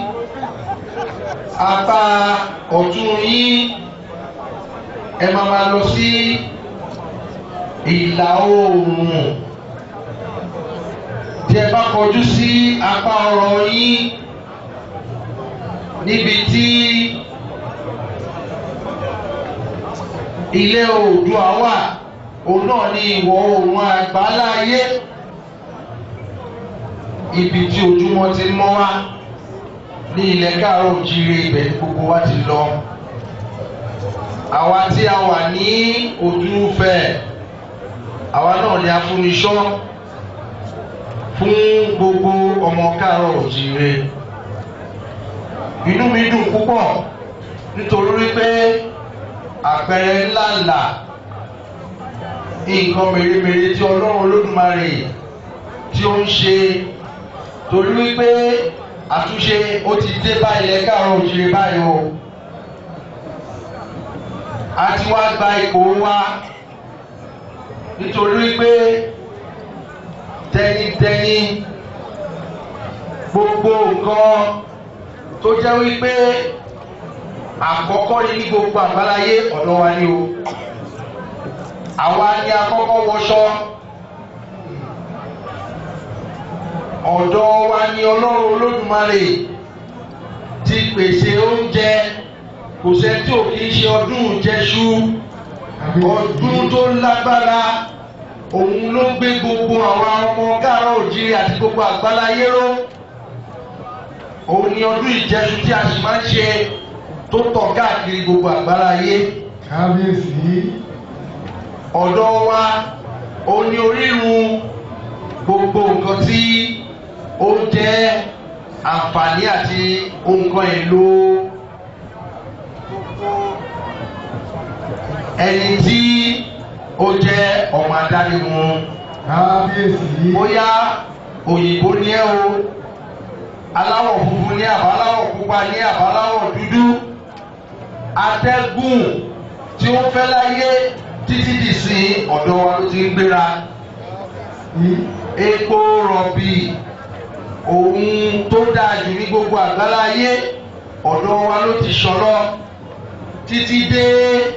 apá ọ̀tún yín ẹ máa máa lọ sí ìlà oòrùn tí ẹ bá kọjú sí apá ọ̀rọ̀ yín níbi tí ilé oòdùà wà òun náà ní ìwọ̀ oòrùn àgbáláyé ibi tí ojúmọ́ ti mọ́ wá ní ilẹ̀ káàárọ̀ òjíire ibẹ̀ ní gbogbo wa ti lọ àwa tí a wà ní ojúfẹ́ àwa náà ni afúniṣọ́ fún gbogbo ọmọ káàárọ̀ òjíire inú mi dùn púpọ̀ nítorí wípé àpẹẹrẹ ńláńlá nǹkan mèremère tí ọlọ́run olódùmarè tí ó ń ṣe torí wípé àtúnṣe ó ti dé bá ilẹ̀ káàárọ̀ òjíire báyìí o a ti wá gba ipò wa nítorí wípé tẹnitẹni gbogbo nǹkan tó jẹ́ wípé àkọ́kọ́ ní gbogbo àgbáláyé ọ̀dọ̀ wa ni o àwa ni àkọ́kọ́ wọṣọ ọ̀dọ̀ wa ni ọlọ́run olódùmarè ti pèsè oúnjẹ kò sẹ́ni tí ò kì í ṣe ọdún jẹ́ṣú ọdún tó lágbára òun ló gbé gbogbo àwọn ọmọ gáàrọ̀ òjìrì àti gbogbo àgbáláyé ró òun ni ọdún ìjẹsùn tí a sì máa ń ṣe tó tọ̀ káàkiri gbogbo àgbáláyé. kábíyèsí. ọ̀dọ̀ wa òun ni orírun gbogbo nǹkan tí ó jẹ́ àǹfààní àti nǹkan èlò ẹni tí ó jẹ́ ọmọ adánimu. kábíyèsí. bóyá òyìnbó ni ẹ o aláwọ̀ funfun ní àbáláwọ̀ pupa ní àbáláwọ̀ dúdú atẹ́gùn tí ó fẹ́ láyé títí di sin ọ̀dọ̀ wa ló ti ń gbéra epo rọ̀bì ohun tó dáa jù ní gbogbo àgbáláyé ọ̀dọ̀ wa ló ti ṣọlọ́ títí dé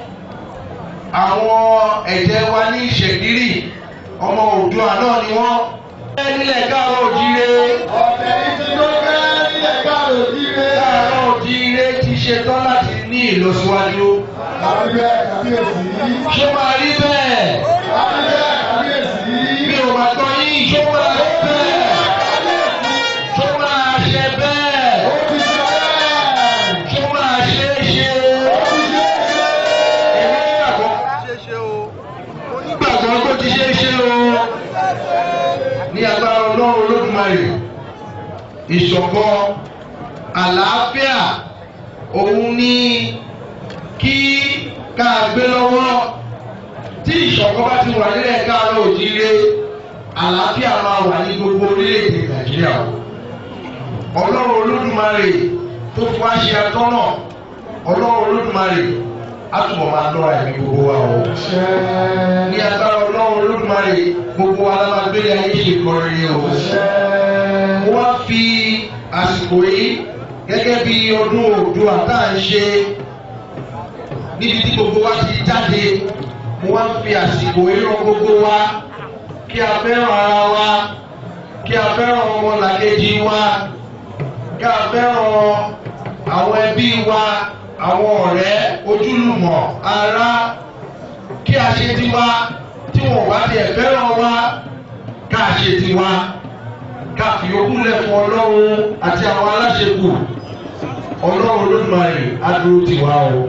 àwọn ẹ̀jẹ̀ wa ní ìṣègírì ọmọ òdua náà ni wọ́n. nílẹ̀ káàrọ̀ òjíire. ọ̀tẹ̀ yìí ti ló fẹ́ nílẹ̀ káàrọ̀ òjíire. káàrọ̀ òjíire ti ṣetán láti ní ìlọsíwájú. àbíbẹ̀ kàbíyèsí. ṣé máa rí bẹ́ẹ̀? àbíbẹ̀ kàbíyèsí. mi ò máa tọ́ yín ṣó máa rí bẹ́ẹ̀? ṣó máa ṣe bẹ́ẹ̀? ó ti ṣe bẹ́ẹ̀. ṣó máa ṣe é ṣe? ó ti ṣe é ṣe. èmi nígbàgbọ́ nígbàgbọ́ tó ti ṣe é ṣe o ní agbára ọlọ́run olódùmarè ìṣọ̀kan àlàáfíà òun ní kí ká gbé lọ́wọ́ tí ìṣọ̀kan bá ti wà nílẹ̀ káàárọ̀ òjíire àlàáfíà máa wà ní gbogbo orílẹ̀-èdè nàìjíríà o ọlọ́run olódùmarè tó fi wá ṣe atọ́nà ọlọ́run olódùmarè á túbọ̀ máa lọ́ra ẹ̀mí gbogbo wa o. ní agbára ọlọ́run olódùmarè gbogbo wa la máa gbélé ayé ṣe kọrin o. mo wá fi àsìkò yìí gẹ́gẹ́ bí ọdún Oòduà tá à ń ṣe níbi tí gbogbo wa ti jáde mo wá fi àsìkò yìí rán gbogbo wa kí a fẹ́ràn ara wa kí a fẹ́ràn ọmọlàkejì wa kí a fẹ́ràn àwọn ẹbí wa àwọn ọ̀rẹ́ ojúlùmọ̀ ará kí a ṣe tiwa tí wọn bá tiẹ̀ fẹ́ràn wa ká a ṣe tiwa ká fi okun lẹ̀ fún ọlọ́run àti àwọn aláṣekù ọlọ́run olódùmarè á dúró tì wá o.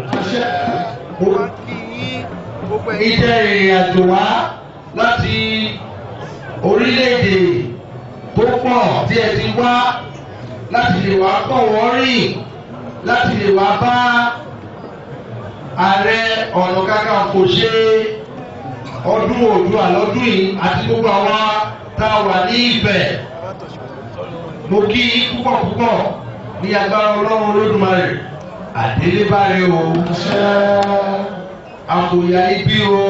ìjẹ́ ìrìn àjò wá láti orílẹ̀-èdè tó pọ̀ tí ẹ ti wá láti lè wá pọ̀ wọ́n rìn láti lè wá bá ààrẹ ọ̀nà kakanfò ṣe ọdún Oòduà lọ́dún yìí àti gbogbo àwa tá a wà ní Ifẹ̀ mo kí púpọ̀ púpọ̀ ní agbára ọlọ́run olódùmarè àdélébáre o àkòyà ibi o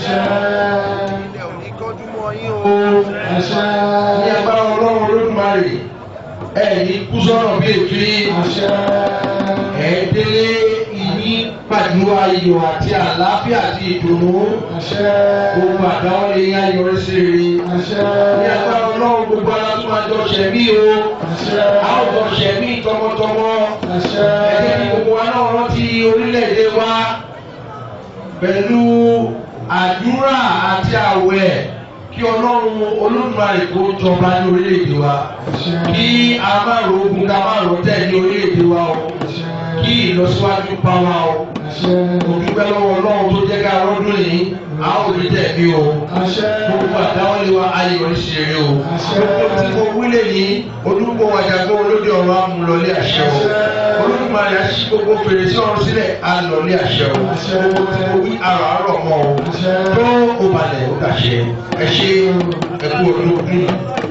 ní agbára ọlọ́run olódùmarè ẹ̀yin kú sọ́nà bí èéfín ẹ̀ẹ́dẹ́lé ìní pàdé ayọ̀ àti àlàáfíà àti ìdùnnú gbogbo àdáwọ́lé yín ayọ̀rẹ́ sí rere ní agbára ọlọ́run gbogbo aláṣọ àjọ ṣẹ̀mí o àwùjọ ṣẹ̀mí tọmọtọmọ ẹ̀jẹ̀ ní gbogbo wa náà rántí orílẹ̀-èdè wa pẹ̀lú àdúrà àti àwẹ̀ kí ọlọ́run olódùmarè kó jọba ní orílẹ̀-èdè wa kí a má ro ogun ká má ro tẹ̀ ní orílẹ̀-èdè wa o kí ìlọsíwájú bá wa o mo dúpẹ́ lọ́wọ́ ọlọ́run tó jẹ́ ká rọ́dún yìí a ó rí tẹ̀mí o gbogbo àdáwọ́lé wa ayé oríṣiríṣi o gbogbo tí mo wílé ní olùkọ́ wàjàgbọ́ olóde ọ̀rọ̀ amúlọ́lé àṣẹ o olùdùmarè àṣì gbogbo fèrèsé ọ̀run sílẹ̀ alọ́lé àṣẹ o gbogbo tí mo wí àrọ̀ àrọ̀ mọ́ o tó o balẹ̀ o dàṣẹ ẹ ṣe ẹkú ọdún ọdún.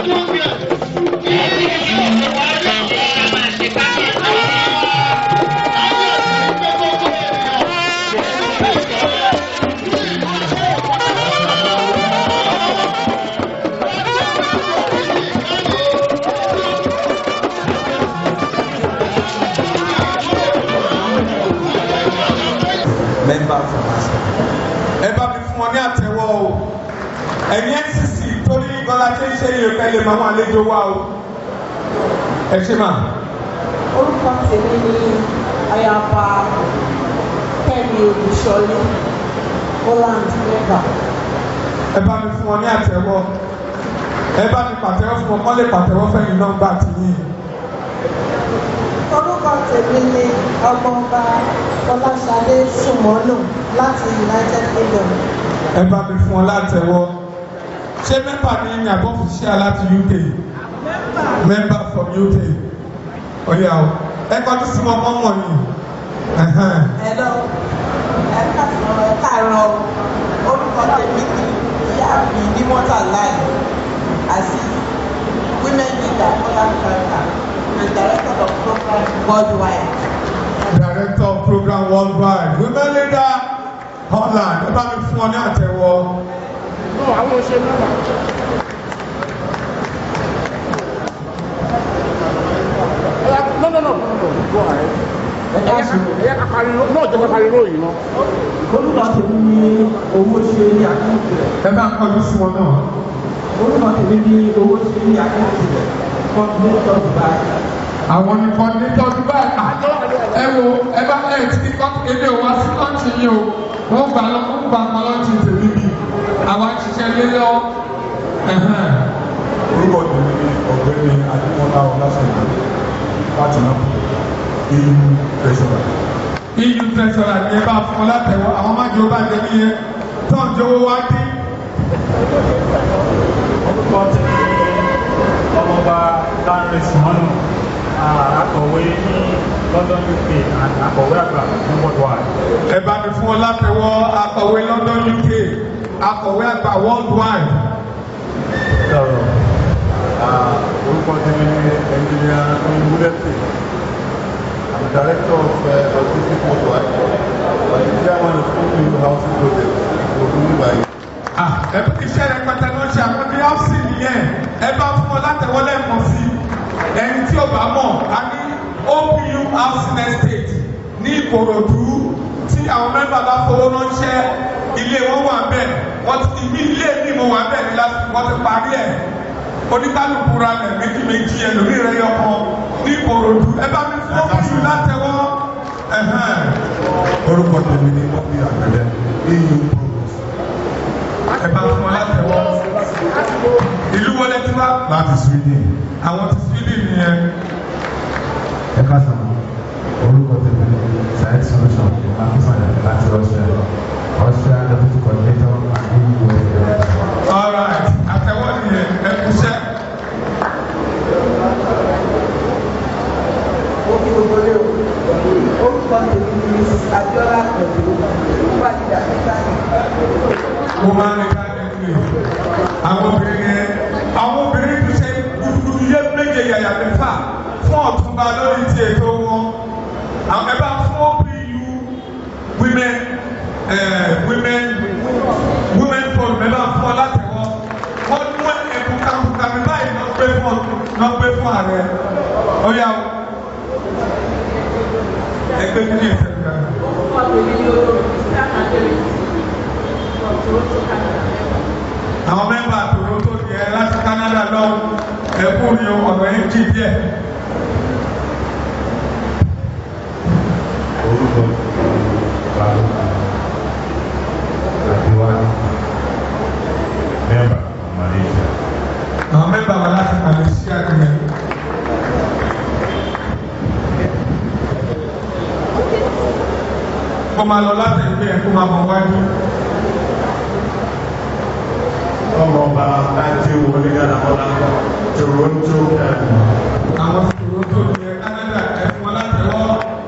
member from ASCA. ẹ bá mi fún wọn ní àtẹ́wọ́ o ẹ̀yin ncc torí bọ́lá ṣe ń ṣe yìí ká lè máa wọn àlejò wa o ẹ ṣe máa. orúkọ tèmi ni ayaba kẹ́mi olùṣọ́lé holland mẹ́bà. ẹ bá mi fún wọn ní àtẹ́wọ́ ẹ bá mi pàtẹ́wọ́ fún wọn kọ́ lè pàtẹ́wọ́ fẹ́yìn nọ́mbà tìyìn. orúkọ tèmi ni ọmọọba fọláṣadé sùmọ́nù láti united kingdom. ẹ bá mi fún wọn látẹ́wọ́ ṣé mẹ́mbà ni ní àbọ̀ òṣìṣẹ́ láti uk mẹ́mbà from uk ọ̀yà o ẹ kọjú sí wọn kọ́ mọ̀ ni. ẹ̀lọ́ ẹ̀ka sọ̀rọ̀ ẹ̀ka àárọ̀ orúkọ tèmi ni ìyá mi ní mọ́tà láì àti women leader holland america and director of program worldwide. director of program worldwide women leader holland ẹ bá mi fún ọ ní àtẹ́wọ́. àwọn òṣèlú náà. No, no, no, no, no, go ahead. Ẹ̀yà ká pariwo, náà jẹ́ ká pariwo yìí náà. Olúwa tèmi ní owó ṣe ní àkáǹtì rẹ̀. Ẹ bá ń kọjú sí wọn náà. Olúwa tèmi ní owó ṣe ní àkáǹtì rẹ̀. Kọ́ńtínẹ́tọ̀ báyìí. Àwọn ní kọ́ńtínẹ́tọ̀ Dubai. Ẹ wo ẹ bá ẹ ti kọ́ ebi ò wá sí kọ́ńtì yìí o. Wọ́n gbà lọ wọ́n gbà pọ̀ lọ́ọ̀tì tèmi bí. Àwa ń ṣiṣẹ́ lé lọ. orúkọ tèmi ni ọ̀gbẹ́ni adémọlá ọlásùnmọ láti náà eu treasurer. eu treasurer ni ẹ bá fún ọ látẹwọ àwọn máa jọ bá jẹ níyẹn tó ń jọ̀wọ́ wá dé. orúkọ tèmi ni ọmọọba lánrẹ simonu akọ̀wé ní london uk and akọ̀wé àgbà ní worldwide. ẹ bá mi fún ọ látẹwọ akọ̀wé london uk akọ̀wé àgbà worldwide. sọ̀rọ̀ orúkọ tèmi ni ẹnjìnìà oyinbúlẹ̀pẹ̀ i'm director of uh, autistic worldwide and the chairman of open housing project ogun dubai. ẹ bí iṣẹ́ rẹ̀ pẹ̀tẹ́ ló ṣe àwọn bí ọ́fíìsì nìyẹn ẹ bá fún ọ látẹwọ́ lẹ́ẹ̀kan sí ẹni tí ò bá mọ̀ a ní opu housing estate ní ìkòròdú tí àwọn mẹ́fà bá fowó ránṣẹ́ ilé wọn wà bẹ́ẹ̀ wọ́n ti ní ilé mi mo wà bẹ́ẹ̀ ní láti wọ́n ti parí ẹ̀ oníkálukú ra lẹ̀ méjì méjì ẹlòmíì rẹ̀ yọkọ ní ìkòròdú ẹ bá mi fún opu látẹwọ́. orúkọ tèmi ni bọ́bí àgbẹ̀lẹ̀ eu progress. ẹ bá fún ọ látẹwọ́ ìlú wọlé tí wá. láti sweden. àwọn ti sweden nìyẹn. ẹ ká sàn tèmi ní science solution akínsọ̀yà láti Russia Russia deputy coordinator and EU director. all right àtẹwọ́ nìyẹn ẹ kúṣẹ́. Omi gbogbo lé o. Orúkọ tèmi ni Mrs. Abiola Pẹ̀lú. Wúwà ní Dàbíkàní. mo máa ń ní káàdì àwọn obìnrin yẹn àwọn obìnrin ti ṣe gbùgbùrù yé méje yàyà mẹ́fà fún ọ̀túnba lórí ti ètò wọn àwọn ẹ bá fún OPU women eh, women women forum ẹ bá fún ọ láti wọn wọn mú ẹkùn kàkùkàmí báyìí lọ gbé fún lọ gbé fún ààrẹ ó yà ó ẹgbẹ́ kí ni ìfẹ́ gbà. Orúkọ tèmi ni olórí Christian Adéwì. From Toronto, Canada. àwọn mẹ́mbà Toronto yẹ láti Canada lọ ẹkú ni ọ̀nà yìí jì díẹ̀. orúkọ balùwà àdéwálé mẹ́mbà Malaysia. àwọn mẹ́mbà wà láti Malaysia nìyẹn. kó máa lọ láti ẹgbẹ́ ẹ̀ kó máa bọ̀ wájú. ọmọọba láti wọlé gánà ọlá Toronto Canada. àwọn Toronto yẹ Canada ẹ̀ fún wọn láti wọ́.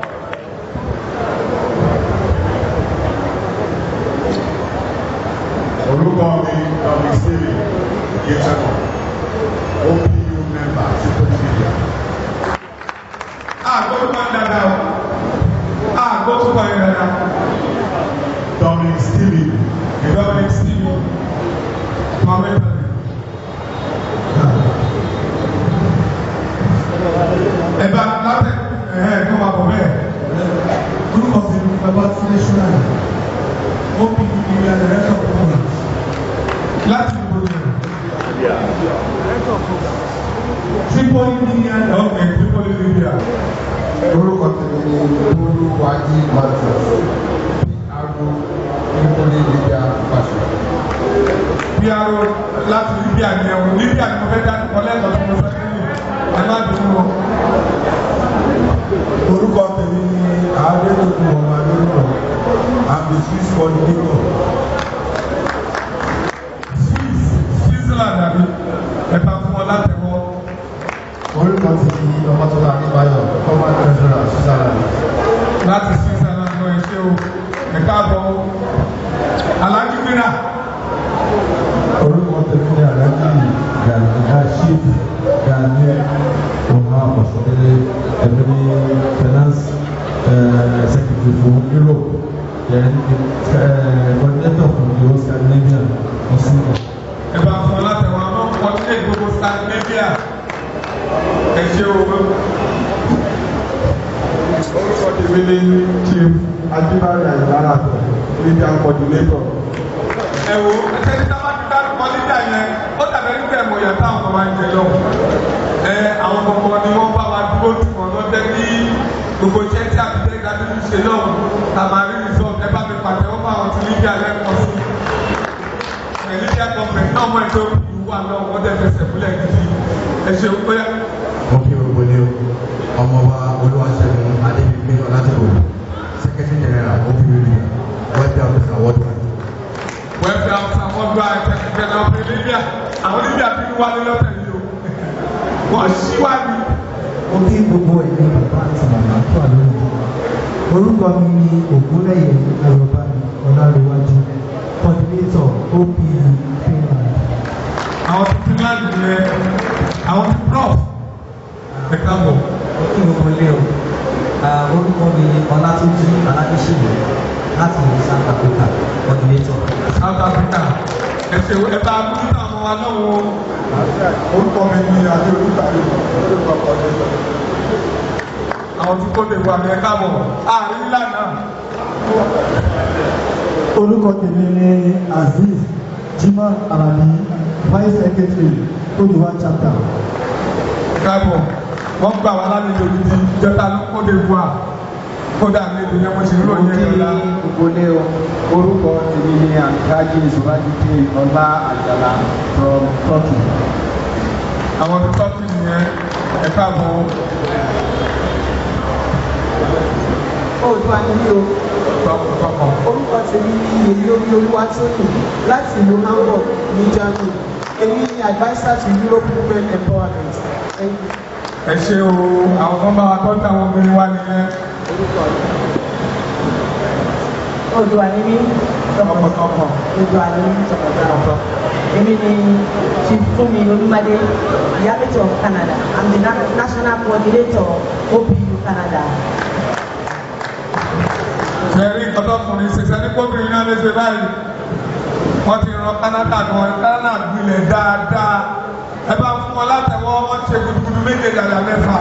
orúkọ mi ọmọ ìsèlè yẹtẹkọ OPU mẹ́mbà ti pẹ̀lú àgbókùkọ ń dada o àgbókùkọ ń dada. Dominic Stevie Dominic Stevie Mohammed ẹ bá láti ẹ kó máa bọ̀ bẹ́ẹ̀. Orúkọ mi ni Babatunde Ṣúnáì. Ó bí ìrìn àjò rẹ̀ sọ̀rọ̀ fún mi. láti ìbò yẹn. Tripoli Libya. ọ̀gbìn Tripoli Libya. orúkọ tèmi ni olúwàjí matthews aago nípòlì libya pàṣẹ. PRO láti Libya ni ẹ̀wọ̀n Libya ni mo fẹ́ dá ọlẹ́tọ̀ tí mo fẹ́ nílò ẹ má bínú o. Orúkọ tèmi ni Adédọ̀kun ọmọ Adédọ̀kun. I'm the Swiss coordinator. Switzerland àbí ẹ̀ka fún ọ látẹ̀wọ́. orúkọ tèmi ni ọmọtọ́lá adébáyọ̀ former treasurer switzerland. láti Switzerland lọ ẹ ṣé o ẹ̀ka àbọ̀ o. Alájú gbéra. Orúkọ tèmi ni Alhaji Gani Rashid Gani Oha Ọ̀ṣọ́dẹ́lẹ̀ ẹ̀mí ní finance eh, secretary fún Europe. Then eh, coordinator fún the whole Scandinavian for Sweden. ẹ bá fún ọ látẹ̀wọ́ àwọn ọ̀tílẹ̀ gbogbo Scandinavia ẹ ṣé o. Orúkọ tèmi ni Chief Adébáyọ̀ Àyìnlára Libya coordinator. ẹ wo ẹsẹ̀ni tá a bá ti dárúkọ nígbà yẹn ó dàbẹ̀ nígbà ẹ̀mọ̀ yẹn táwọn ọmọ máa ń jẹ lọ. ẹ àwọn kọ̀ọ̀kan ni wọ́n bá wa dúró tì wọ́n lọ jẹ́ kí gbogbo iṣẹ́ tí àbíjẹ́ ìdádúró ṣe lọ́wọ́ tàmárí resort ẹ bá mi pàtẹ́wọ́ fún àwọn tí Libya lẹ́kọ̀ọ́ sí. ẹ Libya government náà mọ̀ ètò ìwà náà wọ́n dẹ̀ fẹsẹ̀ múlẹ̀ gidi ẹ ṣe ó yá. mo kí gbogbo ní o ọmọọba olúwaṣẹ́gun adébíyí ọlátẹ̀wò secretary general opu libya wẹ́ẹ̀dì africa worldwide. wẹ́ẹ̀fẹ̀ àwọn àwọn gba ẹ̀kẹ́kẹ́ náà fún Libya àwọn Libya fi ń wálé lọ́tẹ̀ yìí o wọ́n ṣíwájú. Mo kí gbogbo ẹ̀yin bàbá àti màmá tó wà lórí ìjọba. Orúkọ mi ni Ògúnlẹ̀yẹ Ayọ̀bámi Ọlárẹ̀wájú, coordinator OPU Finland. àwọn ti Finland yẹn àwọn ti prof ẹ káàbọ̀. Mo kí gbogbo ilé o. Ah, Orúkọ mi ni Ọlátúnjí Aládéṣèlú láti ìlú South Africa, coordinator. South Africa ẹ ṣe ẹ bá gbójú àwọn wa náà wo. Orúkọ mi ni Adé Olútàrí, orúkọ coordinator. àwọn tí kò lè wà ní ẹ káàbọ̀ àárín ìlànà. Orúkọ tèmi ni Azeez Jimá Alabi, Vice Secretary, Kódìwá chapter. káàbọ̀ wọ́n gbà wá lálejò gidi ìjọta ló kó lè wà kódà ní ìdílé mo ti ń ròyìn ẹ̀ lọ́la. Gbogbo o, orúkọ tèmi ni Àǹkájí Ìṣòwádìí Ọlá Àjàlá from Turkey. àwọn tí tọ́kì nìyẹn ẹ káàbọ̀. Oòduà ni mí o. Orúkọ tèmi ni èyí orí olúwa tó yìn láti ìlú Hamburg ní Germany. Èmi ni adviser to Europe Women Empowerment. Thank you. ẹ ṣe o àwọn kan bá wa tọ́jú àwọn obìnrin wa nìyẹn. Oòduà ni mí. Tọkàntọkàn. Oòduà ni mí tọkàntọkàn. Èmi ni Chief Fumi Olumade, Diabetes of Canada. I'm the na- national coordinator OPU Canada. Ṣẹ̀rí ọ̀dọ́kùnrin ṣẹ̀ṣẹ̀ ní kóbìnrin náà lè ṣe báyìí. Wọ́n ti ran Canada gan Canada gbilẹ̀ dáadáa. Ẹ bá fún wọn látẹ̀wọ́ wọ́n ṣe gudugudu méje dàda mẹ́fà.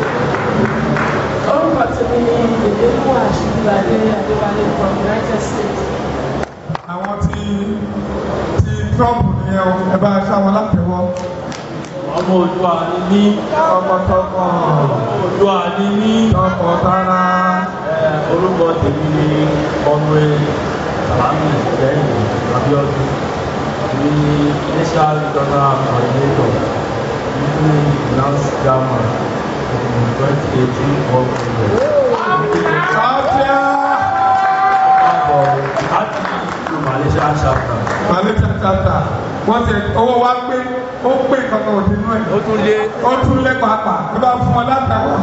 Orúkọ tèmi ni Èdèkú Àṣìbíládé Adéwálé from United States. Àwọn tí tí Trump nìyẹn o, ẹ bá ṣá wọn látẹ̀wọ́. ọmọ Oòduà ni mí. Tọkàntọkàn. Oòduà ni mí. Tọkàntara. Ẹ, orúkọ tèmi ni ọmọe Salami lẹ́yìn Abiodun ní national regional coordinator nínú finance german in twenty eighteen world congress. láti ìlú Malaysia chapter. Malaysia chapter. Wọ́n ti owó wa pé ó pé kankan òdì inú ẹ̀. Ó tún lé. Ó tún lé pàápàá. Ẹ bá fún wọn látẹ̀wọ́.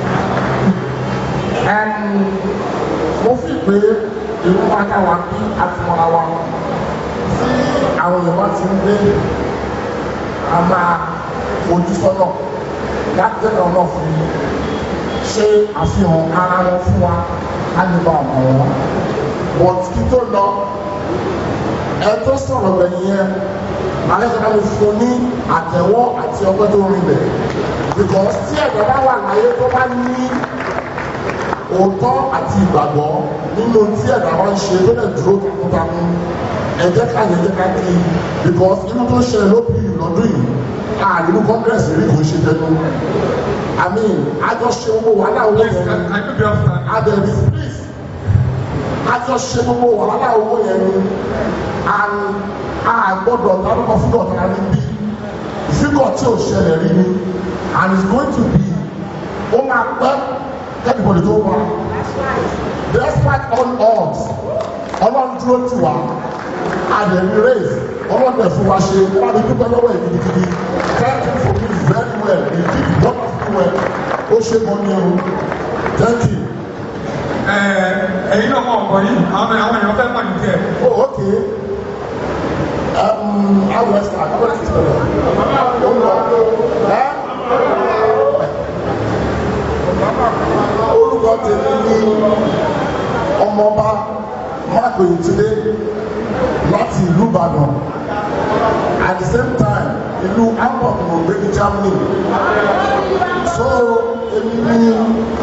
mo fi pé ìlú wa ká wa bí àtìmọ́ra wa tí àwọn yorùbá ti ń gbé a máa fojú sọ́nà láti jẹ́ kí ọ̀nà fún mi ṣe àfihàn ara wọn fún wa á lè bá ọmọ wọn but kí tó lọ ẹ tó sọ̀rọ̀ gbẹ̀yìn yẹn alẹ́sọ̀rọ̀ mi fún ní àtẹ̀wọ́ àti ọgbẹ́ tó rinlẹ̀ because tí ẹ̀dá bá wà láyé tó bá ní òótọ́ àti ìgbàgbọ́ nínú tí ẹ̀dá bá ń ṣe tó lè dúró takuntakun ẹ jẹ́ ká yẹ jẹ́ ká kí i because inú tó ṣẹlẹ̀ lóbi lọ́dún yìí ààrínú congress rí kò ṣe tẹnu i mean àjọṣe gbogbo wàhálà owó yẹn adẹ̀bí please àjọṣe gbogbo wàhálà owó yẹn ni and a gbọ́dọ̀ dárúkọ fúgọ̀ tara ní bí fígọ̀ tí ò ṣẹlẹ̀ rí ni and it's going to be ó máa pẹ́ everybody tó wá despite all odds ọlọ́run dúró tì wá àdèmí race ọlọ́run dẹ̀ fún wa ṣe wọ́n á dúpẹ́ lọ́wọ́ ẹ̀ gidigidi thank you for me very well you did wonderful well ó ṣe mọ́ ní ẹ̀rù thank you. ẹ̀yin náà mọ̀ ọ̀pọ̀ yìí àwọn àwọn èèyàn fẹ́ mọ̀ ní tiẹ̀. oh okay um, how do I start how do I start ó lọ ẹ́ orúkọ tèmi ní ọmọọba mark oyètúndé láti ìlú ìbàdàn at the same time ìlú hamburg ló gbé ní germany so èmi ní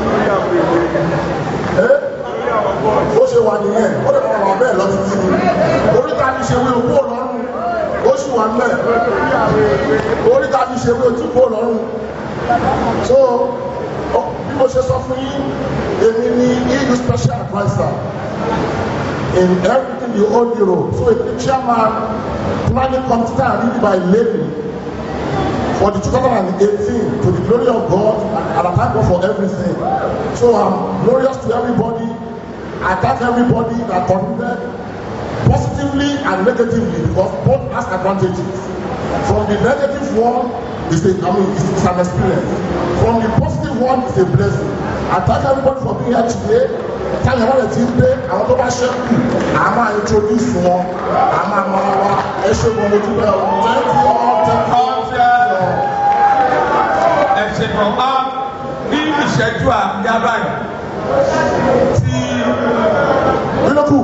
ẹ ó ṣe wà nìyẹn ó lè máa wà bẹ́ẹ̀ lọ títí ni oríta ní ṣe wí owó ọlọ́run ó sì wà nílẹ̀ oríta ní ṣe wí ojú kó ọlọ́run so bí mo ṣe sọ fún yín èmi ní eu special adviser in everything the whole europe so èmi ní chairman planning committee and lead by levy for the 2018 to the glory of god and i thank god for everything so i'm glorious to everybody i thank everybody that contributed positively and negatively because both has advantages from the negative one is a i mean it's, it's an experience from the positive one is a blessing i thank everybody for being here today táyà wọn lè ti ń dé àwọn tó bá ṣẹ́kù à máa introduce wọn à máa mọra wa ẹ ṣe wọn lójú bẹ́ẹ̀ o thank you all thank you all. ẹ ṣe kàn á ní ìṣẹ́jú àbíyá báyìí tí. nínú kù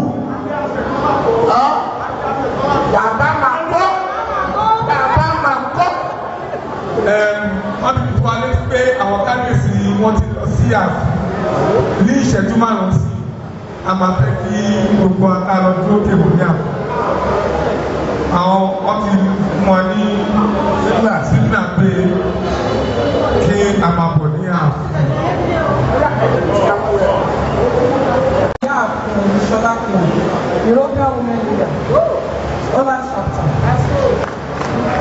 bàbá máa kọ́ bàbá máa kọ́. wọ́n ti fún wa létí pé àwọn kábíyèsí wọ́n ti lọ sí ààfin ní ìṣẹ́jú márùn-ún sí a máa fẹ́ kí gbogbo akálọ dúró kébù ní àpò àwọn wọ́n ti fún wa ní sígbà sígbà pé kí a máa bọ̀ ní ààfin. Yeah, Shola Khan, European women leader. Ola chapter.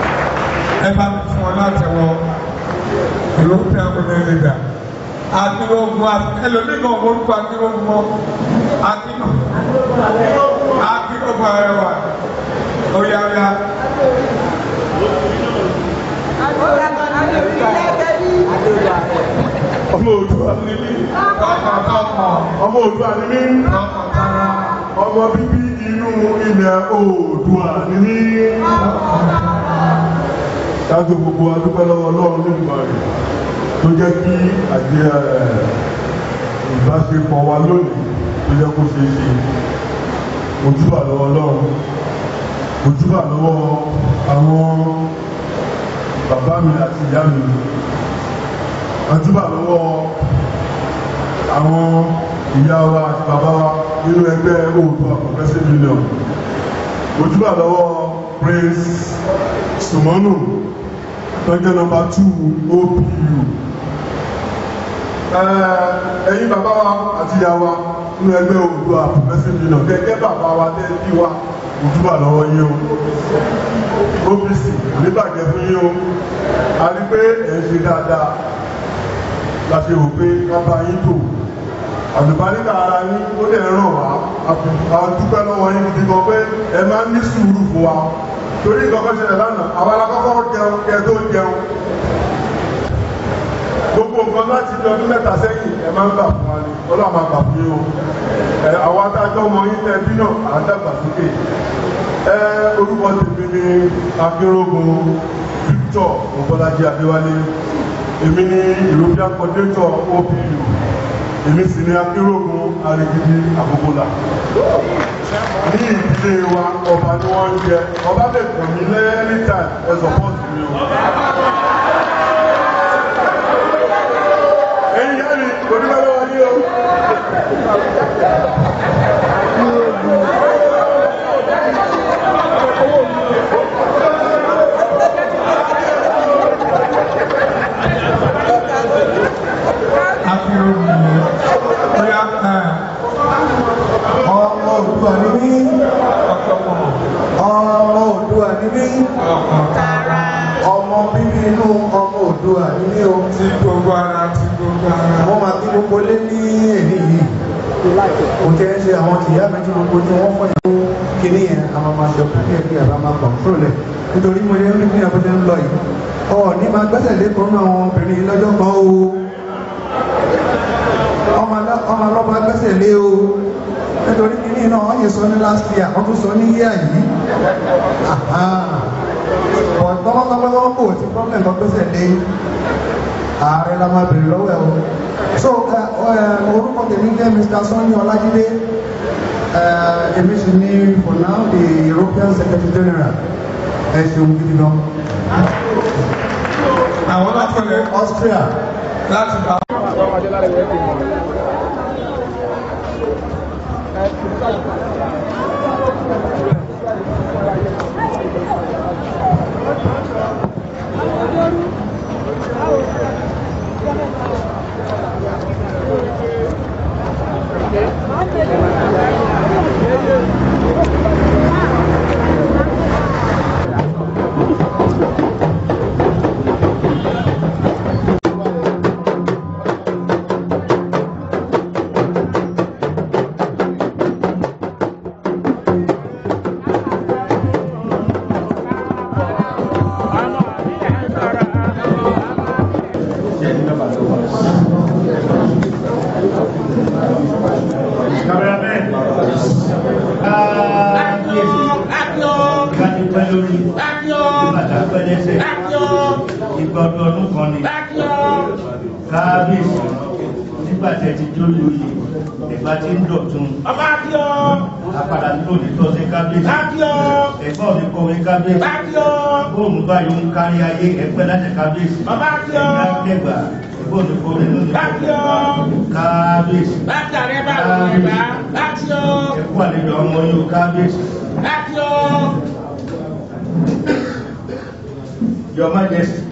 ẹ bá fún ọ láti wọ european women leader a ní akérògùn ẹlòmíì kan orúkọ akérògùn mọ akérògùn akérògùn arẹwà oya oya. ọmọ òdùà ni mí ọmọ òdùà ni mí ọmọ bíbí inú ilẹ̀ òdùà ni mí. dájú gbogbo adúpẹ́ lọ́wọ́ ọlọ́run nígbà rẹ̀ tó jẹ́ kí àjẹ ìbáṣepọ̀ wa lónìí tó jẹ́ kó ṣeé ṣe ojúbà lọ́wọ́ ọlọ́run ojúbà lọ́wọ́ àwọn bàbá mi àti ìyá mi ojúbà lọ́wọ́ àwọn ìyá wa àti bàbá wa nínú ẹgbẹ́ Oòduà Progressive Union ojúbà lọ́wọ́ Prince Sumonu tó jẹ́ nọ́mbà two OPU ẹ̀yin bàbá wa àti ìyá wa nínú ẹgbẹ́ Oòduà Progressive Union gẹ́gẹ́ bàbá wa tẹ́ bí wa ojúbà lọ́wọ́ yín o OPC oníbàjẹ́ fún yín o a rí pé ẹ̀ ń ṣe dáadáa la ṣe rò pé ká bá yín tò àlùbáríkà ara yín ó lè ràn wá a dúpẹ́ lọ́wọ́ yín gidi gan pé ẹ máa ń ní sùúrù fún wa torí ìkọ́kọ́ ṣẹlẹ̀ lánàá àwa la kọ́kọ́ jẹun kẹ tó jẹun gbogbo nǹkan láti di ọdún mẹ́ta sẹ́yìn ẹ máa ń gbà fún wa ni ọlọ́run máa gbà fún yín o ẹ àwọn adájọ́ ọmọ yín tẹ bí náà à ń dàgbà sókè ẹ orúkọ tèmi ni akérògùn Victor Ọbọ́lájí Adéwálé èmi ni European coordinator OPU èmi sì ni akérògùn arigidi àkókòlà ní ìdílé wa ọba ni wọ́n ń jẹ ọba lè pè mí lẹ́yìn time ẹ support mi o. ẹ̀yin yá mi kò ní bẹ́ẹ̀ lọ́wọ́ yín o. ọmọ Oòduà ni mí ọmọ Oòduà ni mí ọmọ bíbí inú ọmọ Oòduà ni mí o. ti gbogbo ara ti gbogbo ara. wọ́n máa kí gbogbo lé ní èyí yìí kò tẹ́ ẹ ṣe àwọn tìyá méjì gbogbo tí wọ́n fọ́ yẹn kíní yẹn a máa máa ṣe kúrò kí a máa kọ̀ǹtrol ẹ̀ nítorí mo yẹ ní kíni àbújá ń lọ yìí ọ ní máa gbẹ́sẹ̀ lé kan náà àwọn obìnrin yìí lọ́jọ́ kan o ọmọ ọlọ́ba gbẹ́sẹ̀ lé o nítorí kíní náà wọ́n yẹ sọ ní last year wọ́n tún sọ ní year yìí tọ́kọ́tọ́kọ́ kò tí problem kan gbẹ́sẹ̀ lé ààrẹ la máa bèrè lọ́wọ́ ẹ̀ o so orúkọ tèmi jẹ́ Mr. Sanni Ọlájídé èmi sì ní for now the European Secretary General ẹ ṣeun gidi gan. àwọn lápẹ̀lẹ̀ Austria láti bá. ìgbọ̀dọ̀ ọdún kan ni kábíyèsí nígbà tẹ́ ti jó lóye ẹ̀gbá tí ń dọ̀tun apàdà nílò nítọ́ sí kábíyèsí ẹ̀gbọ́n mi kọ́ mi kábíyèsí bóòmù báyìí ń kárí ayé ẹ̀pẹ́ láti kábíyèsí ẹ̀gbá kẹgbà ẹ̀gbọ́n mi kọ́ mi lónìí kábíyèsí ẹ̀kú àlejò ọmọ yóò kábíyèsí. Your Majesty,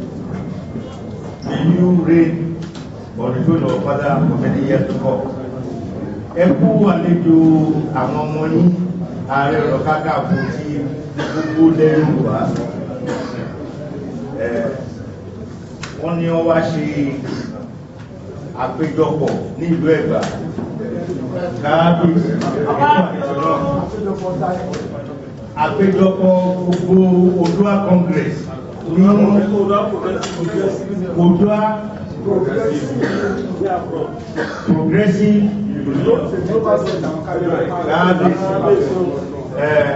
may you reign on the throne of Father for many years to come. Ẹ kú àlejò àwọn ọmọ yín ààrẹ ọ̀rọ̀ kákàfù tí gbogbo lẹ́yìn wá. Wọ́n ní wọ́n wá ṣe àpéjọpọ̀ ní ìlú ẹ̀gbá káàbíyèsí ẹ̀kọ́ àìsàn náà àpéjọpọ̀ gbogbo odua congress ní odua progressive káàbíyèsí ẹ̀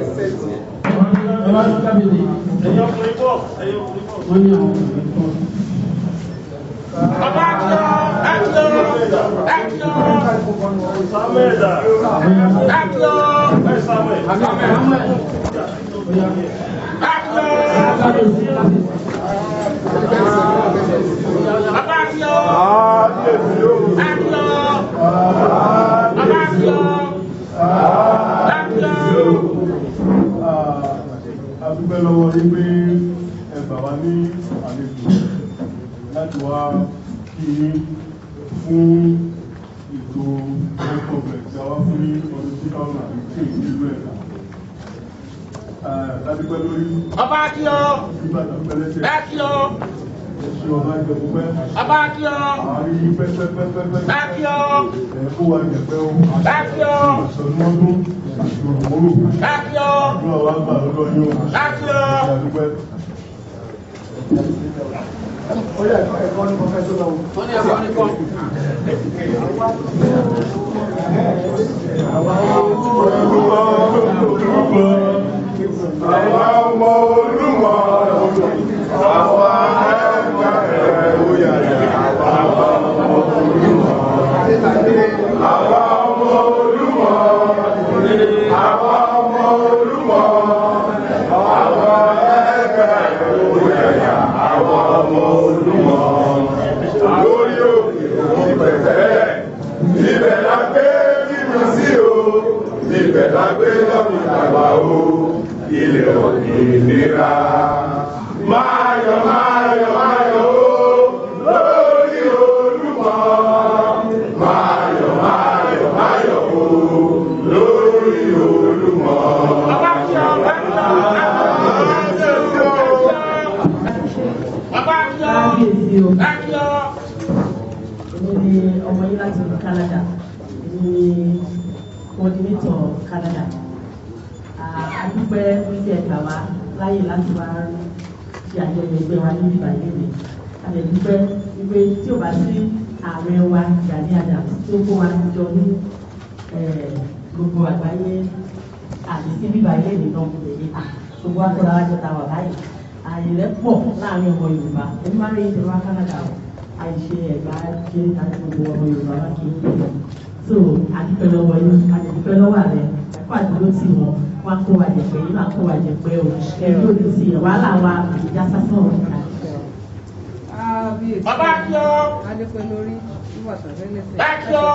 a dúpẹ́ lọ́wọ́ yín pé ẹ gbà wá ní àlejò láti wá kí yín fún ètò health complex tí a wá fún ní ọdún two thousand and fifteen nílùú ẹ̀ka. a dúpẹ́ lórí. Ọba Akíọ́. nígbà tó ń pẹ́lẹ́sẹ̀. Akíọ́. ẹ̀ṣin ọba ìjọba pẹ́. Ọba Akíọ́. àárín pẹ́pẹ́pẹ́pẹ́. Akíọ́. ẹ̀ kó wa jẹ̀pẹ́ o. Akíọ́. àṣọ̀nùmọ́dún àti òrùmọ́rò. Akíọ́. àdúrà wa gbà lọ́dọ̀ yín o. Akíọ́. a dúpẹ́. Oye, ẹ̀kọ́ ní pọfẹ́sọ̀ lọ́wọ́. Wọ́n ní ẹ̀kọ́ ní kọ́. Àwa ọmọ olúmọ àwa ẹ̀ka ẹ̀ òyà àwa ọmọ olúmọ. Àwa ọmọ olúmọ àwa ọmọ olúmọ àwa ẹ̀ka ẹ̀ òyà àwa ọmọ olúmọ. Lórí òkè ìbẹ̀tẹ̀ ibẹ̀ la gbé bímọ sí o ibẹ̀ la gbé lọ́mì àgbà o ilẹ̀ òmìnira. Máa yọ̀ máa yọ̀ máa yọ̀ o lórí olúmọ. Máa yọ̀ máa yọ̀ máa yọ̀ o lórí olúmọ. kábíyèsí o èmi ni ọmọ yín láti ìlú Canada èmi ni coordinator Canada adúpẹ́ wípé ẹ̀ka wa láyè láti wá ṣe àjọyọ̀ ẹgbẹ́ wa ní ìgbà yìí mi àdẹ̀dúpẹ́ wípé tí ò bá sí ààrẹ wa Gani Adams tó kó wa jọ ní gbogbo àgbáyé àti sí bíbá ilé ìdènà èyí gbogbo akọ́ra wa jọ ta wà báyìí àìrẹ́ pọ̀ láàrin ọmọ Yorùbá ẹni máa rí ìjọba Canada o àìṣe ẹ̀gbá ṣe àti gbogbo ọmọ Yorùbá wá kí n pè é so àdúpẹ́ lọ́wọ́ yín àdúpẹ́ lọ́wọ́ àrẹ ẹ̀kọ́ àdúgbò tí wọn wọn kó wa jẹ̀pẹ́ yín máa kó wa jẹ̀pẹ́ o ẹ̀rí òde sí ẹ̀ wàhálà wa ìjà sásán o kábíyèsí Bàbá Akíọ́. adépẹ́ lórí wíwà sàfẹ́lẹ́sẹ̀ Akíọ́.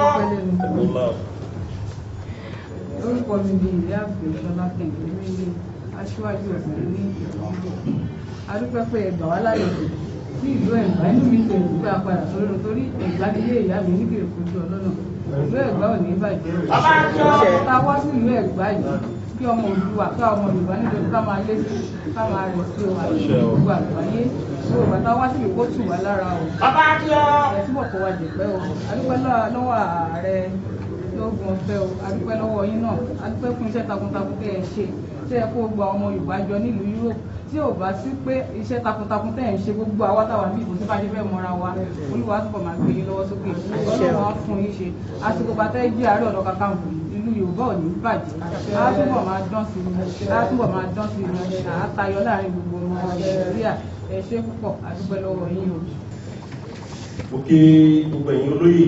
orúkọ mi ni ìyá àgbẹ̀sọ́lá kẹ̀kẹ́ nílé aṣíwájú ọ̀sẹ̀ ní ìlú adúpẹ́ pé ẹgbà wá lálejò sí ìlú ẹ̀gbá inú mi tẹ̀ sí pé a padà sórí ọ̀rọ̀ torí ẹ̀gbá nílé ìyá mi nígbèrè fojú ọlọ́nà ìlú ẹ̀gbá ò ní bàjẹ́ o Bàbá Akíọ́. ta wá sí ìlú ẹ̀gbá yìí kí ọmọ Oòduà ká ọmọ Yorùbá nítorí ká máa lé sí ká máa rẹ̀ sí o àti gbogbo àgbáyé so bàtà wá sí ìkó tù wá lára o Bàbá Akíọ́. ẹ túbọ̀ kó wa jẹ̀pẹ́ o adúpẹ́ lọ́- lọ́wọ́ ààrẹ lóògùn ọ̀fẹ́ o adúpẹ́ lọ́wọ́ yín náà adúpẹ́ fún iṣẹ́ takuntakun tẹ́ ẹ ṣe tẹ́ ẹ kó gba ọmọ Yorùbá jọ nílùú Europe tí ò bá sí pé iṣẹ́ takuntakun tẹ́ ẹ ń ṣe gbogbo àwa táwa bí ìbò tí bá ṣe fẹ́ mọ́ra wa Olúwa túbọ̀ máa gbé yín lọ́wọ́ sókè Ọlọ́run á fún yín ṣe àsìkò bàtẹ́ jí àárẹ̀ ọ̀dọ́ Kakanfò ìlú Yorùbá ò ní bàjẹ́ á túbọ̀ máa dán sí i á túbọ̀ máa dán sí i àátayọ láàrin gbogbo ọmọ Nàìjíríà ẹ ṣé púpọ̀ adúpẹ́ lọ́wọ́ yín o. mo kí gbogbo ẹ̀yin olóyè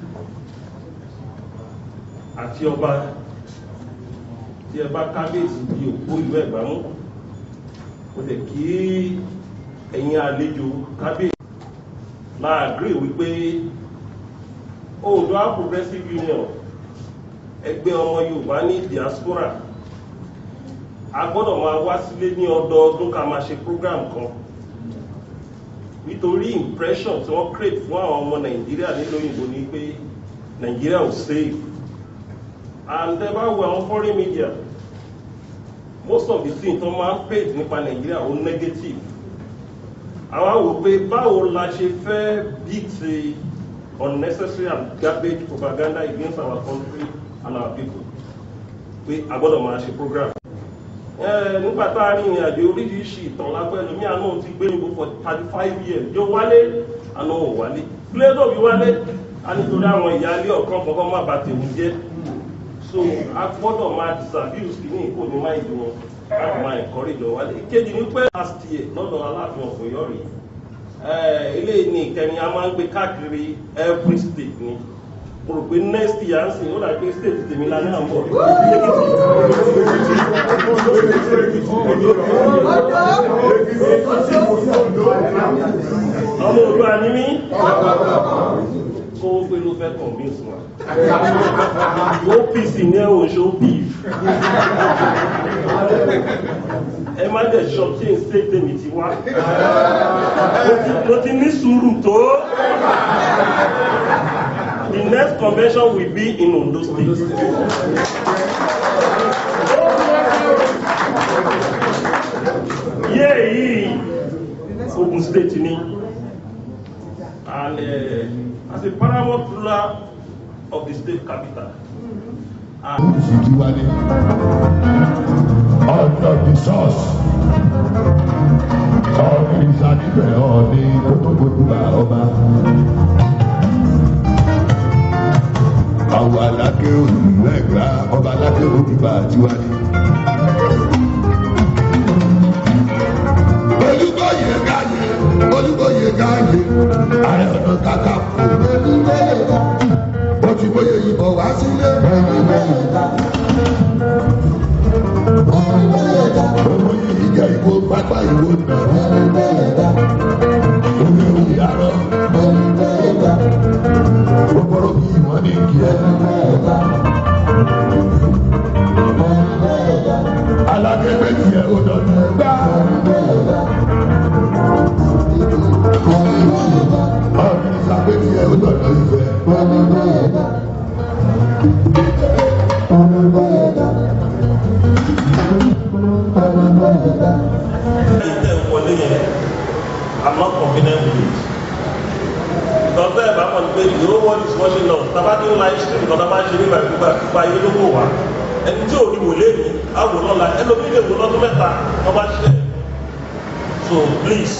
àti ọba tí ẹ bá kábíyèsí di òpó ìlú Ẹ̀gbá mú mo tẹ̀ kí ẹ̀yin àlejò kábíyèsí máa agree wípé Oòduà Progressive Union ẹgbẹ́ ọmọ Yorùbá ní diaspora a gbọ́dọ̀ máa wá sílé ní ọdọọdún ká máa ṣe program kan nítorí impression tí wọ́n create fún àwọn ọmọ nàìjíríà nílò òyìnbó ni pé nàìjíríà ò safe and ẹ bá wo àwọn foreign media most of the things tó máa ń paint nípa nàìjíríà ó negative àwa wò pé báwo la ṣe fẹ́ beat unnecessary and garbage propaganda against our country and our people pé a gbọ́dọ̀ máa ṣe program. Ẹ, nígbà tá a rí ìrìn àjò oríṣiríṣi ìtàn lápẹ́ lómi àná ti gbé níbo for thirty five years yóò wálé àná ò wálé pílẹ́tọ̀ bí wálé a nítorí àwọn ìyáálé ọ̀kan kọ̀ọ̀kan má ba tèmi jẹ́ so a gbọ́dọ̀ máa disabuse kìíní kò ní máa ìdí wọn láti máa encourage wọn wálé ìkejì ní pé last year lọ́dọ̀ aláàfin ọ̀fọ̀yọ́ rèé Eh, eléyìí ní ìkẹrin a máa ń gbé káàkiri every state ni mo rò pé next year ń sìn ó dàbí pé state tèmi la ní àbọ̀ ọmọ òdu ànímí kó o pé ló fẹ́ convince wa OPC ní ẹ̀wọ̀n ṣó beef ẹ má dẹ̀ ṣọ kí n state tèmi ti wá mo ti ní sùúrù tó the next convention will be in Ondo state. yé yìí Ogun state ni and uh, as a paramount ruler of the state capital. Sidiwale ọjọ́ the source ọ̀ọ́nì ìsàníbẹ̀ ọ̀ọ́nì kótópótúbà ọba. Àwọn aláké olùlú ẹ̀gbá ọba aláké òdìbà tiwájú. Olúbọ̀yé gáyé Olúbọ̀yé gáyé Ààrẹ Ọ̀nà Kakanfò. Ó ti bóyá ìbọn wá sílé. Owó yìí jẹ́ ìbò pápá ìwò nà. Owó ewu yàrá. Gbogbo bí ìwọ́n ní kí ẹ. Alákẹ́gbẹ́ tiẹ̀ ó dọ̀dọ̀ gbá. Ọ̀rìn ìsàgbé tiẹ̀ ó dọ̀dọ̀ ìfẹ́. wọlé yẹn i'm not confident with it because bẹ́ẹ̀ bá kàn pé the whole world is watching us tàbá ní live stream kan tàbá ṣe nígbà gbígbà gbígbà ayé ló kò wá ẹni tí ò ní wò léèmí á wò lọ́la ẹlòmí lè wò lọ́dún mẹ́ta wọ́n bá ṣe so please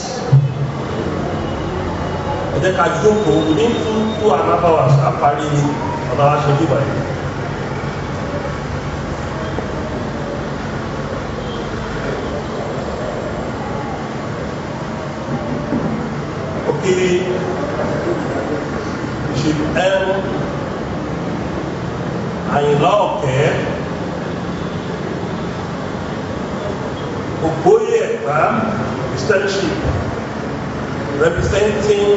ẹ jẹ́ ká jókòó ní two two and a half hours á parí ọ̀nà wa ṣe bíbá yìí. òkèlè ìṣèlú ẹrù àyìnlá ọ̀kẹ́ ògbóyè ẹ̀gbá extension representing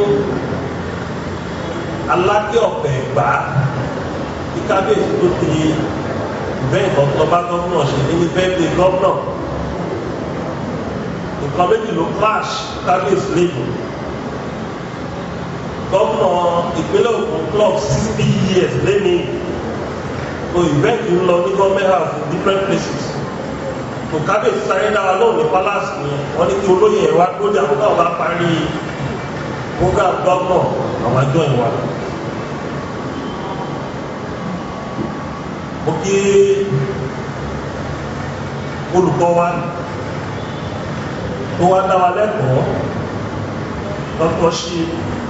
alákẹ́ ọ̀pẹ̀ ẹ̀gbá ní kábíyèsí tó ti bẹ́ẹ̀ lọ́ba gọ́vnà ṣe ní bẹ́ẹ̀ gọ́vnà nǹkan méjì ló clash kábíyèsí lẹ́yìn gómìnà ìpínlẹ̀ Ògùn clock sixty years lẹ́ni so event ń lọ ní government house in different places so kábíyèsí sáré dára lóhùn ní palace ni wọ́n ní kí olóyè ẹ̀ wá tó dé àwọn táwọn bá parí program gómìnà àwọn àjọ ìwà. mo kí olùkọ́ wa tó wá dá wa lẹ́kọ̀ọ́ dr shee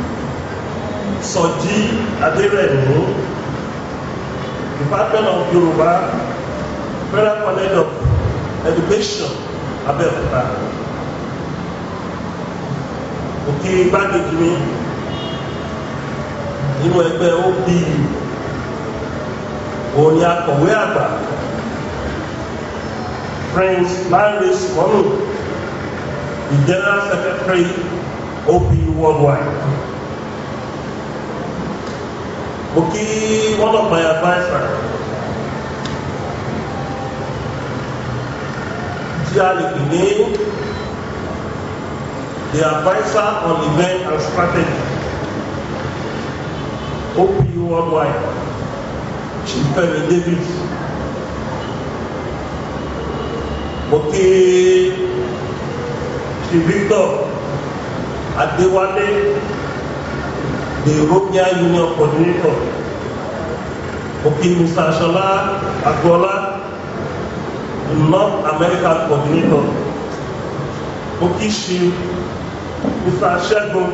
sọjí adérẹ̀mú department of yorùbá federal college of education abẹ́òkúta òkè igbákejì mi nínú ẹgbẹ́ opu òun ni akọ̀wé àgbà prince lanre simonu the general secretary opu worldwide. Okay, one of my advisors, tí a lè pè ní the advisor on event and strategy OPU worldwide Chief Femi David okay Chief Victor Adewale the European Union coordinator òkè Mr. Aṣọlá Agboola the North America coordinator òkè ṣe Mr. Ṣẹ́gun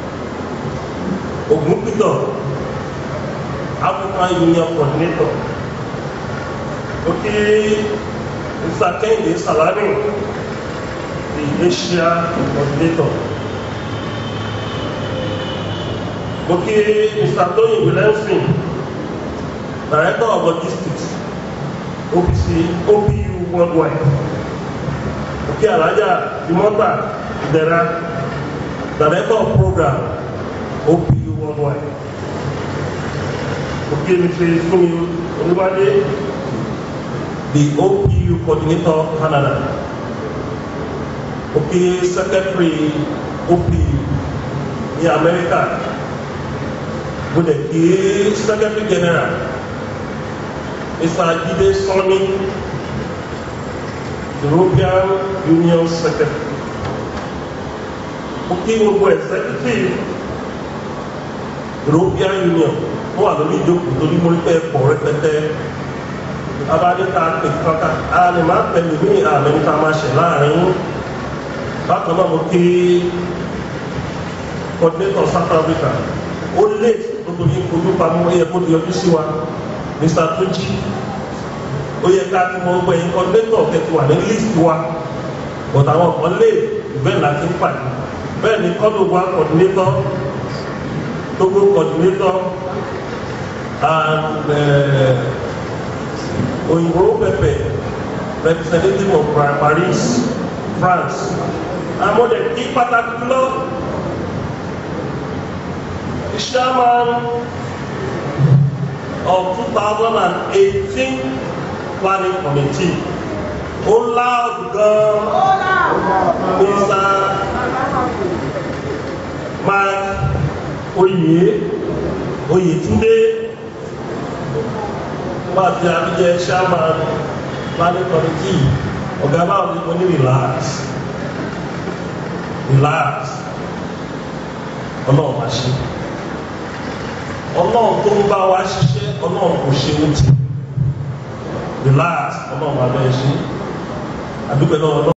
Ògúnpítọ̀ African Union coordinator òkè Mr. Kehinde Salami the Asia coordinator. Okay, Mr. Tony Williamson, Director of Logistics, OPC, OPU Worldwide. Okay, Alaja Dimota Idera, Director of Program, OPU Worldwide. Okay, Mr. Fumi Olubade, the OPU Coordinator Canada. Okay, Secretary OPU in America mo dẹ̀ kí secretary general mr jide sani european union secretary mo kí gbogbo executive european union tó wà lórí ìjókòó torí mo rí pé pọ̀ rẹpẹtẹ abáníta pèkìkọ́ká a lè má tẹ̀lé ní àmẹ́ríkà máa ṣẹ̀ láàrin bákan náà mo kí coordinator south africa ó lè nítorí ojú pamọ́ ó yẹ kó di ọdún sí wa mr tuji ó yẹ ká tí wọ́n gbọ́ ẹ̀yin coordinator kẹtù wà ní list wa but àwọn kan lè bẹ́ẹ̀ láti ń pàdé bẹ́ẹ̀ ni kọ́dù wa coordinator togo coordinator and òyìnbó pẹpẹ representative of paris france àwọn ọdẹ kí pàtàkì lọ the chairman of 2018 planning committee ó loud gan mr mark oyè oyètúndé pàtí abijẹ chairman planning committee ọ̀gá báwo ni mo ní relax relax ọlọ́run máa ṣe ọlọ́run tó ń bá wa ṣiṣẹ́ ọlọ́run kò ṣe ó ti relax ọlọ́run máa bẹ́ẹ̀ ṣe àdúgbò náà ọlọ́run.